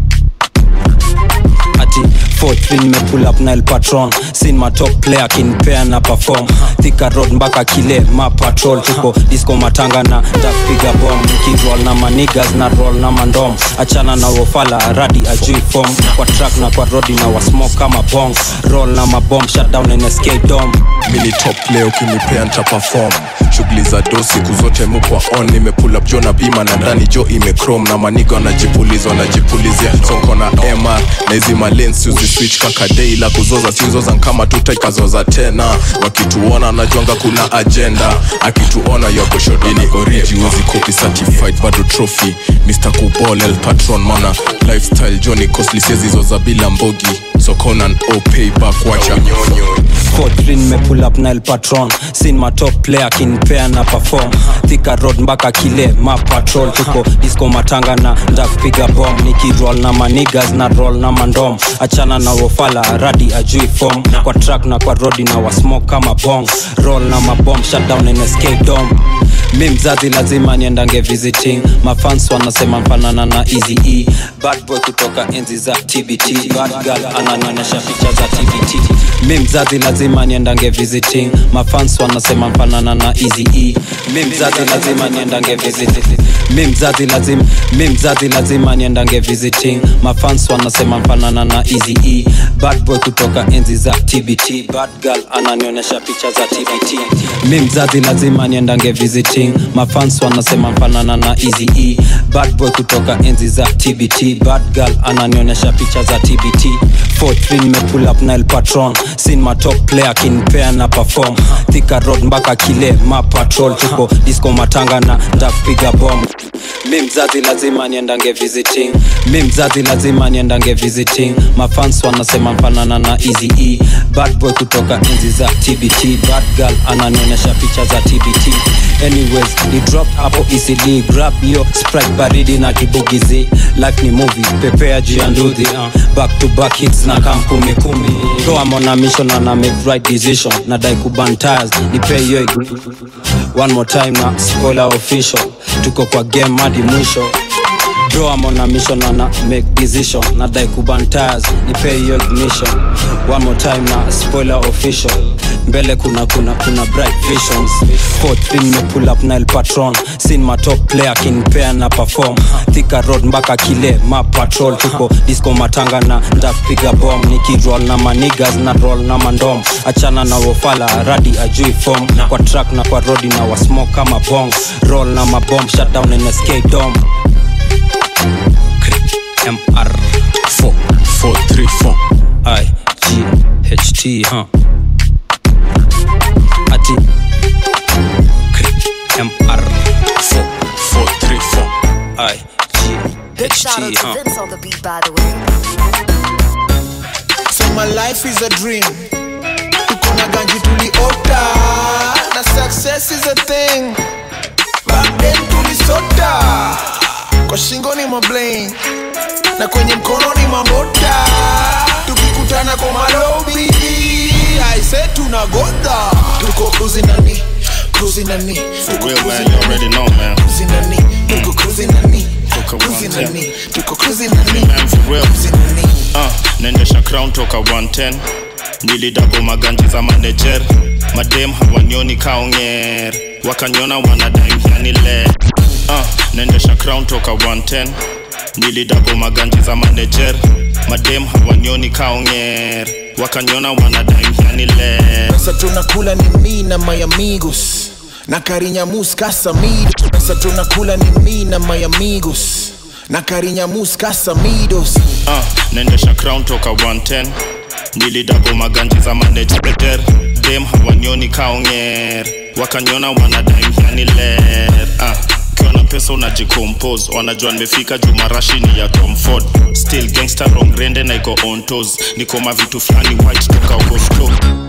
ati 43 nimepull up nile patron sin my top player kinpea na perform thika road mpaka kile ma patrol tuko disco matanga na ndakupiga bom nikirol na manigas na roll na mandom achana na wofala radi ajui form kwa track na kwa rodi na wasmoke kama bong roll na mabom shutdown nsk dom mini top leo kinipea nta perform shughuli za do siku zote mukwa on nimepull up jo na bima na ndani jo imechrome na maniga wanajipuliza wanajipulizia sonko na mr na hizi malens uziswitch kakadei la kuzoza sizoza kama tutaikazoza tena wakituona najwanga kuna agenda akituona yokoshodini oriji wezi copy certified bado trophy mr kubol el patron mana lifestyle joni costly sezizoza bila mbogi sokonan o payback wacha nyonyo 43 nimepull up nile patron sin my top player kinpea na perform thika road mpaka kile ma patrol tuko disco matanga na ndakupiga bom nikirol na manigas na roll na mandom achana na wofala radi ajui form kwa track na kwa rodi na wasmoke kama bong roll na mabom shutdown nsk dom mi mzazi lazima niendange visiting mafans wanasema mfanana na easy e bad boy kutoka enzi za tbt bad girl ananionyesha picha za tbt mi mzazi lazima niendange visiting mafans wanasema mfanana na easy e mi mzazi lazima niendange visiting mi mzazi lazima mi mzazi lazima niendange visiting mafans wanasema mfanana na easy e bad boy kutoka enzi za tbt bad girl ananionyesha picha za tbt mi mzazi lazima niendange visiting mafans wanasema mfanana na easy e bad boy kutoka enzi za tbt bad girl ananionyesha picha za tbt 43 nimepull up nile patron sin my top player kinpea na perform thika road mpaka kile ma patrol tuko disco matanga na ndakupiga bom mi mzazi lazima niendange visiting mi mzazi lazima niendange visiting mafans wanasema mfanana na easy e bad boy kutoka enzi za tbt bad girl ananionyesha picha za tbt anyways ni drop hapo ecd grab hiyo sprite baridi na kibugizi life ni movie pepea juu ya nduthi uh, back to back hits na kam kumi kumi though I'm on a mission and I make right decision na dai kuban tires nipe hiyo igu- one more time na spoiler official tuko kwa game hadi mwisho Bro, I'm on a mission and I make decision nadai kuban tires nipe hiyo ignition one more time na spoiler official mbele kuna kuna kuna bright visions 43 me pull up nile patron sin my top player kinpea na perform thika road mpaka kile ma patrol tuko disco matanga na ndakupiga bom nikiroll na manigas na roll na mandom achana na wofala radi ajui form kwa track na kwa rodi na wasmoke kama bong roll na mabom shutdown nsk dom mr 4 4 3 4 i g h t huh ati mr 4 4 3 4 i g Big h shout out t to huh Vince on the beat, by the way. So my life is a dream. Tuko na ganji tuliota na success is a thing. Back then tulisota kwa shingo ni mabling na kwenye mkono ni mambota. Tukikutana kwa malobi aise tunagodha. Tuko cruising nani cruising nani tuko real, man, cruising you already know, man. cruising nani tuko cruising nani cruising nani tuko cruising nani man for real uh, naendesha crown toka 110 nilidapo maganji za manager madem hawanioni kaonger wakaniona wanadaimyanile uh, naendesha crown toka 110 nilidapo maganji za manager madem hawanioni kaonger wakaniona wanadaimyanile Sasa tunakula ni mi na my amigos na Carinhamus Casamido. Sasa tunakula ni mi na my amigos na Carinhamus Casamidos. uh, naendesha crown toka 110 nilidapo maganji za manager dem hawanioni kaonger wakaniona wanadaimyanile uh, ukiwa na pesa unajicompose wanajua nimefika juu marashi ni ya Tom Ford still gangster wrong rende na iko on toes niko mavitu fulani white toka uko slow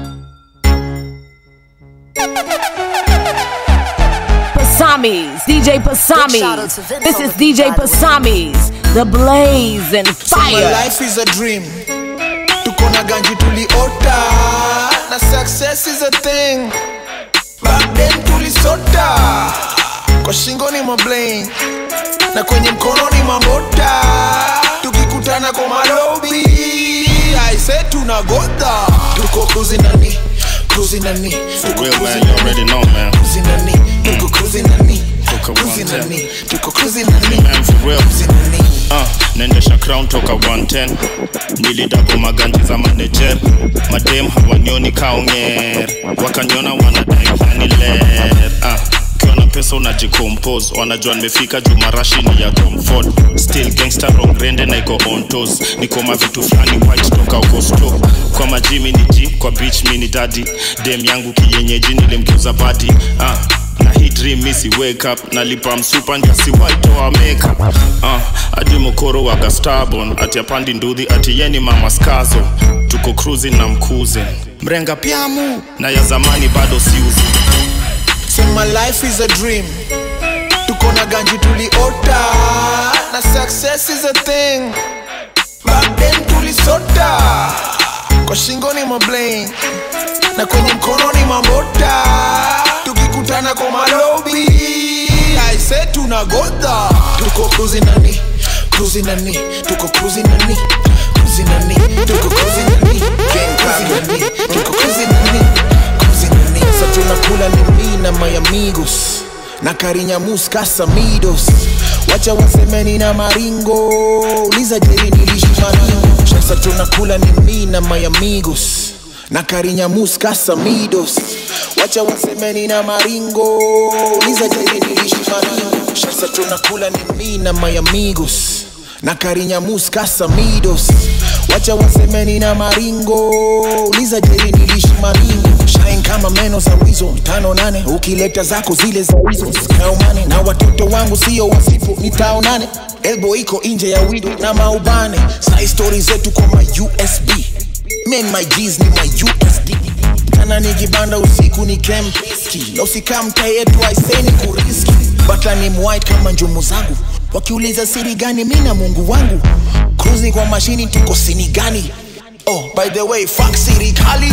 Pasamis, DJ Pasamis. This is DJ Pasamis, the blaze and So my fire. life is a dream. Tuko na ganji tuliota na success is a thing. Back then tulisota kwa shingo ni mabling na kwenye mkono ni mambota tukikutana kwa malobi aise tunagodha tuko kuzinani kuzinani For real, man, you already know, man. kuzinani tuko kuzinani kuzinani tuko kuzinani Man, for real. Uh, naendesha crown toka 110 nilidapo maganji za manager madem hawanioni kaonger wakaniona wanadai haniler uh, ukiwa na pesa unajikompose wanajua nimefika juu marashini ya comfort still gangster wrong rende na iko on toes niko mavitu fulani white toka uko store kwa majimi ni g kwa beach mini daddy dem yangu kiyenyeji nilimkiuza badi uh, na hii dream misi wake up nalipa msupa ndiasiwaitoa makeup uh, hadi mokoro waga starbon ati apandi ndudhi ati yeni mama skazo tuko cruising na mkuze mrenga pyamu na ya zamani bado siuzi Say my life is a dream tuko na ganji tuliota na success is a thing back then tulisota kwa shingo ni mabling na kwenye mkono ni mambota tukikutana kwa malobi aise tunagodha tuko kuzinani kuzinani tuko kuzinani kuzinani tuko kuzinani kuzinani tuko kuzinani kuzinani sa tunakula ni mi na my amigos na karinyamus kasamidos wacha wasemeni na maringo uliza jeri nilishi maringo sasa tunakula ni mi na my amigos na karinyamus kasamidos wacha wasemeni na maringo uliza jeri nilishi maringo sasa tunakula ni mi na my amigos na karinyamus kasamidos wacha wasemeni na maringo uliza jeri nilishi maringo shine kama meno za wizo tano nane ukileta zako zile za wizo zikaumane na watoto wangu sio wasifu ni tao nane elbo iko nje ya wido na maubane sai stori zetu kwa ma usb men my G's ni my usd kana nijibanda usiku ni kempiski na usikamta yetu aiseni kuriski bata ni mwhite kama njumu zangu wakiuliza siri gani mi na mungu wangu cruising kwa mashini tuko sini gani oh by the way fuck sirikali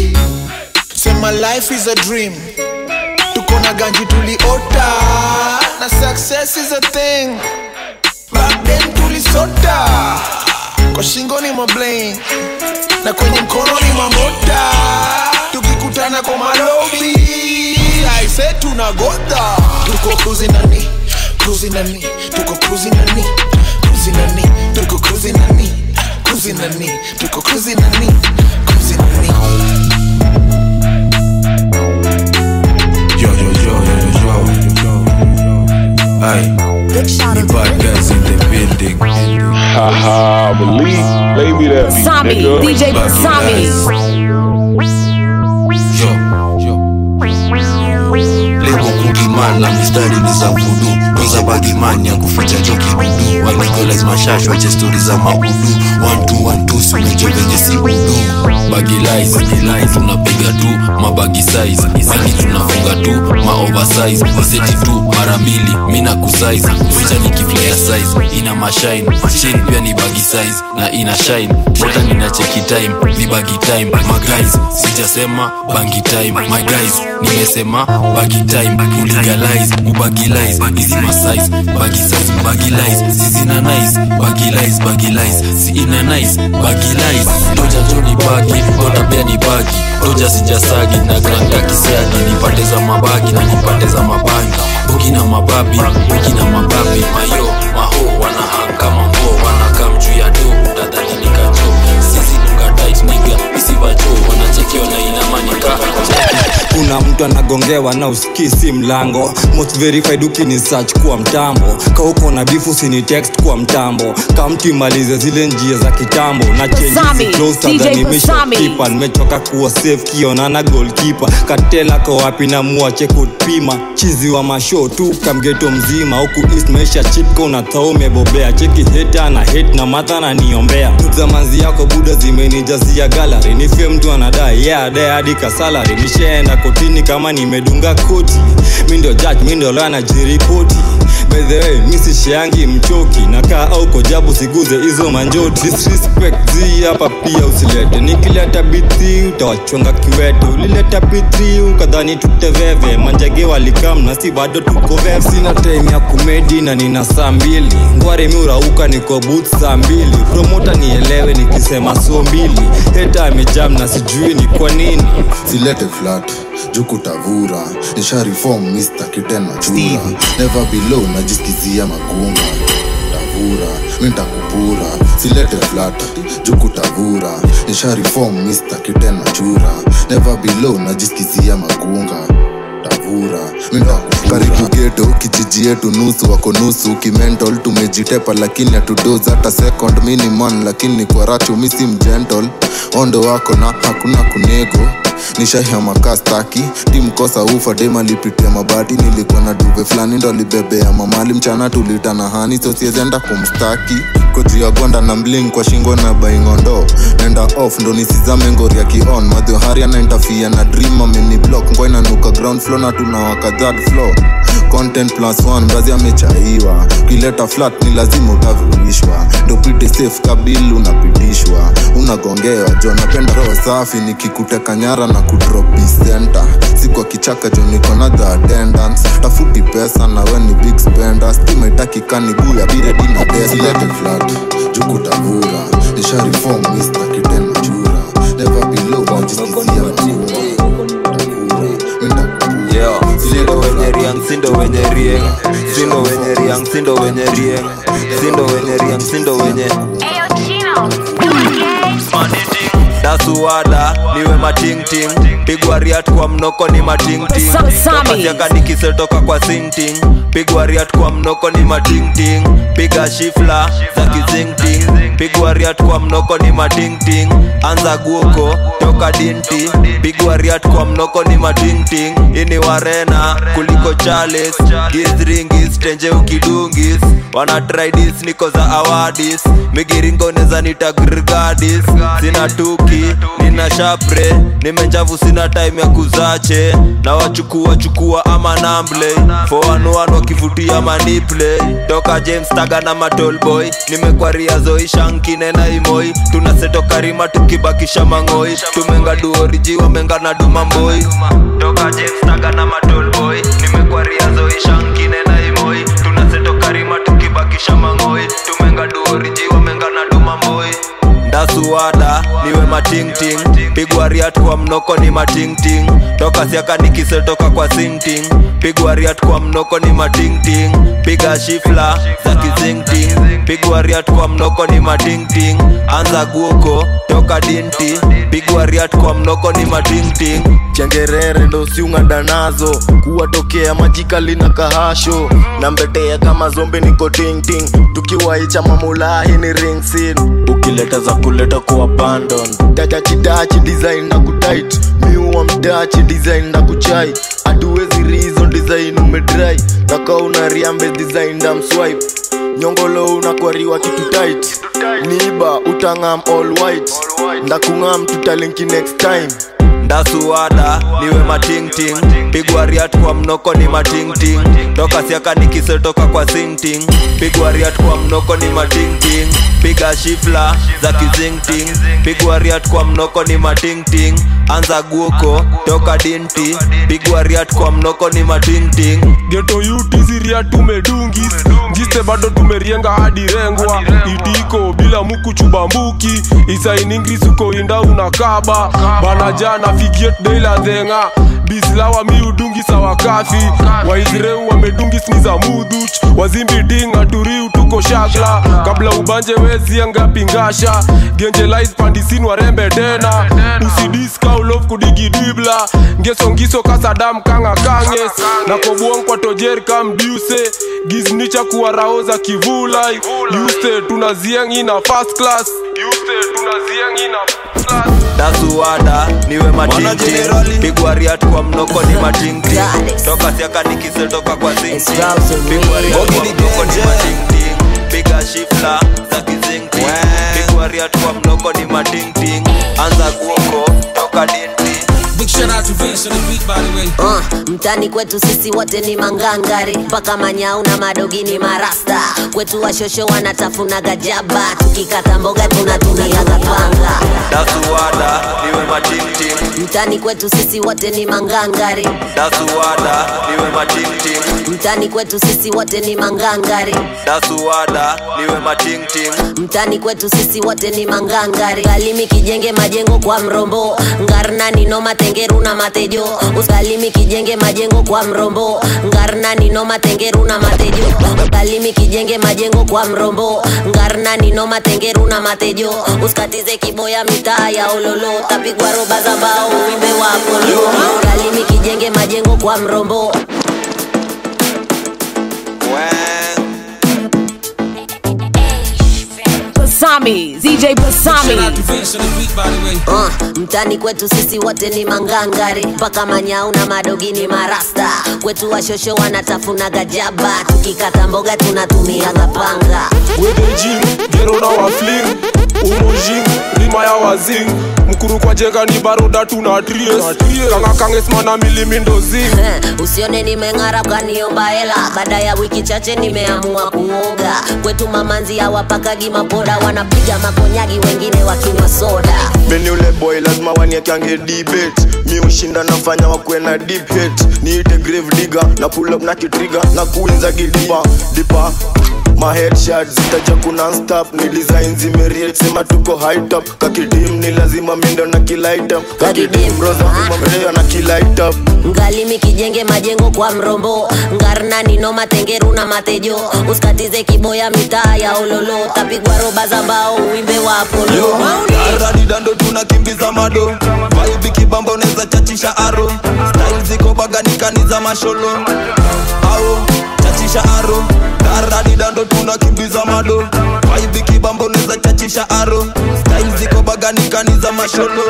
say my life is a dream tuko na ganji tuliota na success is a thing back then tulisota kwa shingo ni mabling na kwenye mkono ni mamota tukikutana kwa malobi aise tunagodha tuko kuzinani kuzinani tuko kuzinani kuzinani tuko kuzinani kuzinani tuko kuzinani kuzinani Yo, yo, yo, yo, yo, yo. Aye. Me bad guys in the building. Haha, believe. Play me that beat, Pasami, nigga. DJ Bad Pasami. Yo, yo. Lebo kukiman na mistari ni za vudu kwanza bagiman ya kuficha choki budu walegolize mashash wache stori za maudu one two one two si unajua venye si udu bagilize tunapiga tu mabagi size bagi tunafunga tu ma oversize waseti tu mara mbili mi na kusize ficha ni kiflaya size ina mashine chain pia ni bagi size na ina shine hata nina cheki time ni bagi time my guys sijasema bangi time my guys nimesema bagi time kulegalize kubagilize hizi masize bagi size bagilize sizina nice bagilize bagilize si ina nice bagilize toja jo ni bagi ona pia ni bagi toja sijasagi na granda kisiagi nipande za mabagi na nipande za mabangi bugi na mababi bugi na mababi mayo maho wanahang kama nguo wanakam juu ya do utadhani nikajo sisi dunga tight niga isivajo wanachekiwa na inamanika kuna mtu anagongewa na usikii si mlango most verified ukini search kwa mtambo kauko na bifu sini text kwa mtambo kamtu imalize zile njia za kitambo na Pasami, DJ Pasami. kipa nimechoka kuwa safe kionana goalkeeper katela ko wapi na muache kupima chizi wa masho tu kamgeto mzima huku east maisha chipko na thao umebobea cheki heta na hate na madha na niombea zamanzi yako buda zimenijazia gallery ni fame mtu anadai yeah dai hadi kasalary nishaenda kotini kama nimedunga koti mi ndio judge mi ndio lawyer najiripoti By the way, mi sishiangi mchoki nakaa au kojabu siguze hizo manjoti disrespect zi hapa pia usilete nikileta bithi utawachonga kiwete ulileta bithi ukadhani tuteveve manjage walikam na si bado tuko veve sina time ya kumedi na nina saa mbili ngware mi urauka niko booth saa mbili promota nielewe nikisema so mbili heta amejam na sijui ni kwa nini silete flat jukutavura nisha reform mr kitena chura never below najiskizia magunga tavura mintakupura silete flat jukutavura nisha reform mr kitena chura never below najiskizia magunga tavura karibu geto kijiji yetu nusu wako nusu kimental tumejitepa lakini hatudoz hata second miniman lakini kwa racho misi mgentle ondo wako na hakuna kunego nishahiamakastaki timkosa ufa dema lipitia mabati nilikuwa na duve fulani ndo libebea mamali mchana tulitana hani sosiezenda kumstaki koji ya gwanda na mling kwa shingo na baingondo nenda off ndo nisizame ngori ya kion madhohari anaintafia na dream ameni block ngwa inanuka ground floor na tunawaka third floor content plus one mrazi amechaiwa ukileta flat ni lazima utavirishwa ndo pite safe kabil unapitishwa unagongewa jo napenda roho safi nikikuteka nyara na kudrop center si kwa kichaka jo niko na the attendance tafuti pesa na we ni big spender stima itakikani buya biredi na desilete flat jukutavura nisha reform mr kitena chura never below najiskizia Yeah, sindo wenye riang, sindo wenye rieng Sindo wenye riang, sindo wenye rieng Sindo wenye riang, sindo wenye dasuwada niwe matingting pigwa riat kwa mnoko ni matingting tokasiaka nikisetoka kwa sinting pigwa riat kwa mnoko ni matingting piga shifla za kizingting pigwa riat kwa mnoko ni matingting anza guoko toka dinti pigwa riat kwa mnoko ni matingting ini warena kuliko chales gizringis tenje ukidungis wana tridis niko za awadis migiringoneza nitagrgadis sina tuki nina shapre nimenjavu sina time ya kuzache na wachukua chukua ama namble foanuan wakivutia maniple toka james taga na matolboy nimekwaria zoishankine na imoi tunaseto karima tukibakisha mang'oi tumenga duoriji wamenga na dumamboi toka james taga na matolboy nimekwaria zoishankine na imoi tunaseto karima tukibakisha mang'oi tumenga duoriji wamenga na dumamboi ndasuwada niwe matingting pigwa riat kwa mnoko ni matingting toka siaka nikisetoka kwa sinting pigwa riat kwa mnoko ni matingting piga shifla za kizingting pigwa riat kwa mnoko ni matingting anza guoko toka dinti pigwa riat kwa mnoko ni matingting chengerere ndo siung'ada nazo kuwatokea majikali na kahasho na mbetea kama zombe niko tingting tukiwaicha mamulahi ni ringsin ukileta za kuleta ku abandon dachachidachi design na kutit miuwa mdachi design na kuchai hatuwezi rizo design umedrai naka una riambe design na mswipe nyongolo unakwariwa kitu tight niba utangam all white ndakungam tutalinki next time ndasuwada niwe matingting pigwa riat kwa mnoko ni matingting toka siaka nikisetoka kwa sinting pigwa riat kwa mnoko ni matingting piga shifla za kizingting pigwa riat kwa mnoko ni matingting anza guoko toka dinti pigwa riat kwa mnoko ni matingting geto yutiziria tumedungis jiste bado tumerienga hadi rengwa itiko bila muku chubambuki isainingrisuko inda unakaba bana jana figiet deila dhenga bislawa miudungi sawa kafi waisreu wamedungis ni za mudhuch wazimbi dinga turiu tuko shagla kabla ubanje wezianga pingasha genjelais pandisin warembe tena usidiskaulof kudigidibla ngesongiso kasadam kanga kanges na kobuong kwa tojer kamdiuse giznicha kuwaraoza kivulai yuste tunazieng ina first class yuste tunazieng ina dasuwada niwe matingting pigwa riat kwa mnoko ni matingting toka siaka nikisetoka kwa sinting pigwa riat kwa mnoko ni matingting piga shifla za kizingting pigwa riat kwa mnoko ni matingting anza guoko toka dinti shout out to Vince on the beat, by the way. Uh, mtani kwetu sisi wote ni mangangari mpaka manyau na madogi ni marasta kwetu washosho wanatafuna gajaba tukikata mboga tunatumia gapanga dasuwada niwe matimtim mtani kwetu sisi wote ni mangangari dasuwada niwe matimtim mtani kwetu sisi wote ni mangangari dasuwada niwe matimtim mtani kwetu sisi wote ni mangangari galimi kijenge majengo kwa mrombo ngarnani no matengeru na matejo usalimi kijenge majengo kwa mrombo ngarnani no matengeru na matejo galimi kijenge majengo kwa mrombo ngarnani no matengeru na matejo usikatize kiboya mitaa ya ololo tapigwa roba za mbao wimbe wa apolo galimi kijenge majengo kwa mrombo Pasami, DJ Pasami. Shout out to Vince on the beat, by the way. Uh, mtani kwetu sisi wote ni mangangari mpaka manyau na madogi ni marasta kwetu washosho wanatafuna gajaba tukikata mboga tunatumia gapanga wedejing gero na wafling umojing rima ya wazing mkuru kwa jenga ni baroda tuna tries kanga kangesmana milimindozing Eh, usione nimeng'ara kaniomba hela baada ya wiki chache nimeamua kuoga kwetu mamanzi hawapakagi mapoda wanapiga makonyagi wengine wakinywa soda meni ule boy lazima waniekange debate mi ushinda nafanya wakwe na deep hate niite grave digger na pull up na kitriga na kuinza kidipa dipa ma headshot zitaja kuna stop ni design zimeriet sema tuko high top kakidim ni lazima mindo na kilight up kakidim roza mrea na kilight up ngalimi kijenge majengo kwa mrombo ngarnani no matengeru na matejo usikatize kiboya mitaa ya ololo tapigwa roba za mbao uimbe wa apolo aradidando tunakimbiza mado vaibi kibamba unaweza chachisha aro style ziko baganikani za masholo ao chachisha aro aradidando tunakimbiza mado vaibi kibamba unaweza chachisha aro style ziko baganikani za masholo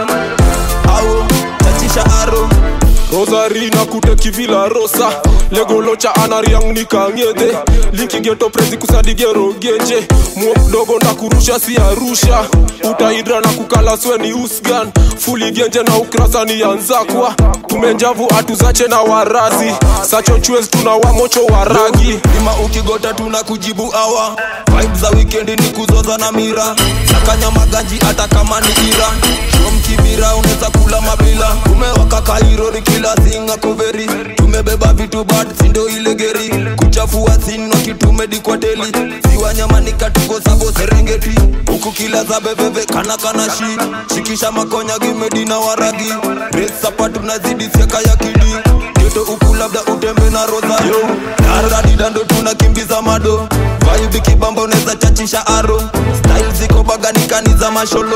ao chachisha aro rosari na kuteki vila rosa legolocha anariang nikang'edhe linkigeto prezi kusadigero genje muo mdogo na kurusha si arusha utaidra na kukala sweni usgan fuli genje na ukrasa ni yanzakwa tumenjavu atuzache na warazi sacho chwez tuna wamocho waragi ima ukigota tuna kujibu awa vibe za wikendi ni kuzoza na mira sakanya maganji hata kama ni ira shom kibira unaweza kula mabila umewaka kairori kila singa koveri tumebeba vitu bad sindo ile geri kuchafua sin wakitumedikwateli siwanyamanika tuko sabo serengeti huku kila za bebebe kana kana shi shikisha makonya gimedi na waragi resapa tunazidi siaka ya kidi geto huku labda utembe na rosario daradidando tunakimbiza mado vaibi kibamba unaweza chachisha aro style ziko baganikani za masholo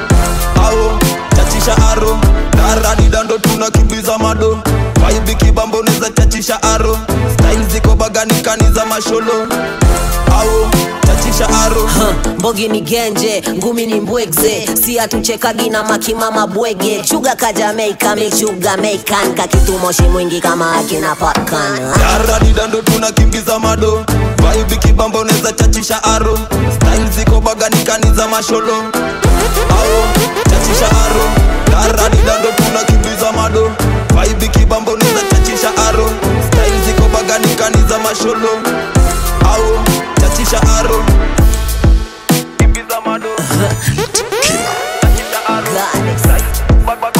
ao chachisha aro daradidando tunakimbiza mado vaibi kibamba unaweza chachisha aro style ziko baganikani za masholo ao chachisha aro mbogi ni genje ngumi ni mbwegze si atuchekagi na makimama bwege chuga ka jamaica michuga meikan kakitumoshi mwingi kama akina pakan daradidando tunakimbiza mado vaibi kibamba unaweza chachisha aro style ziko baganikani za masholo ao chachisha aro daradidando tunakimbiza mado vaibi kibamba unaweza chachisha aro style ziko baganikani za masholo ao chachisha aro kimbiza mado chachisha aro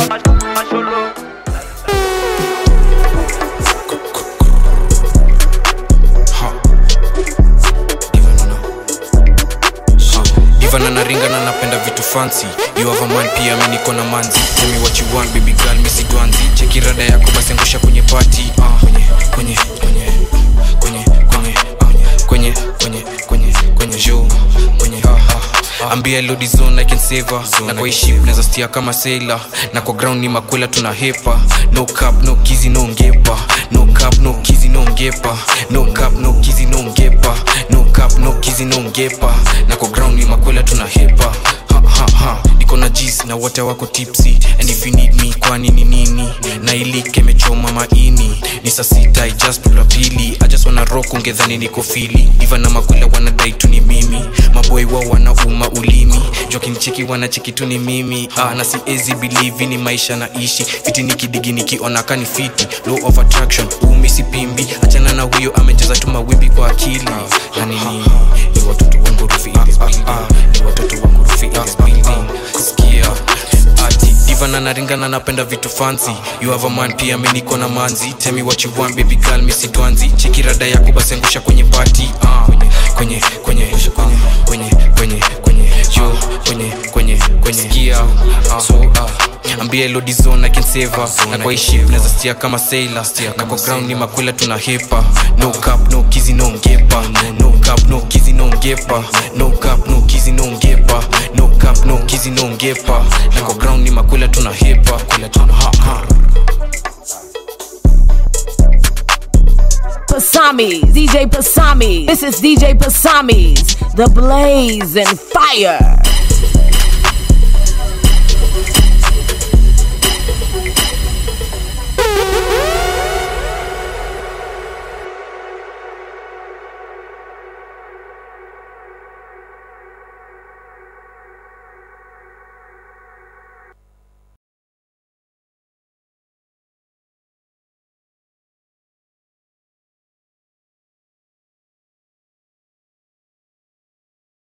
ivan anaringa na napenda vitu fancy you have a man pia mi niko na manzi tell me what you want baby girl misi dwanzi cheki rada yako basi angusha kwenye party ah kwenye kwenye kwenye kwenye kwenye ah, kwenye kwenye kwenye kwenye show kwenye ah, ah, ah. ambia lodi zone i can save her na kwa hii ship naweza stia kama sailor na kwa ground ni makwela tuna hepa no cap no kizi no ngepa no cap no kizi no ngepa no cap no kizi no ngepa no cap no kizi no ngepa na kwa ground ni makwela tuna hepa ha, ha, ha. niko na jis tips na wote wako tipsy and if you need me kwani ni nini na ilike imechoma maini ni saa sita I just pull up pili I just wanna rock ungedhani niko fili iva na makula wanadai tu ni mimi maboi wao wanauma ulimi jokinicheki wanacheki tu ni mimi ah, na siezi believe ni maisha naishi fiti nikidigi nikiona kani fiti law of attraction umi sipimbi achana na huyo amecheza tu mawimbi kwa akili yani ni ni watoto wangu rufi in this building ni watoto wangu rufi in this building sikia ati diva na naringana napenda vitu fancy you have a man pia mi niko na manzi tell me what you want baby girl mi sidwanzi cheki rada yako basi angusha kwenye party ah kwenye kwenye kwenye kwenye kwenye kwenye kwenye yo kwenye kwenye kwenye sikia ah, so ah ambia elodizon I can save her na kwa hii ship naweza stia kama sailor na kwa ground ni makwela tuna hepa no cap no kizi no ngepa no cap no kizi no ngepa no cap no kizi no ngepa no cap no kizi no ngepa na kwa ground ni makwela tuna hepa kwela tuna ha ha Pasamis, DJ Pasamis. This is DJ Pasamis, the blaze and fire.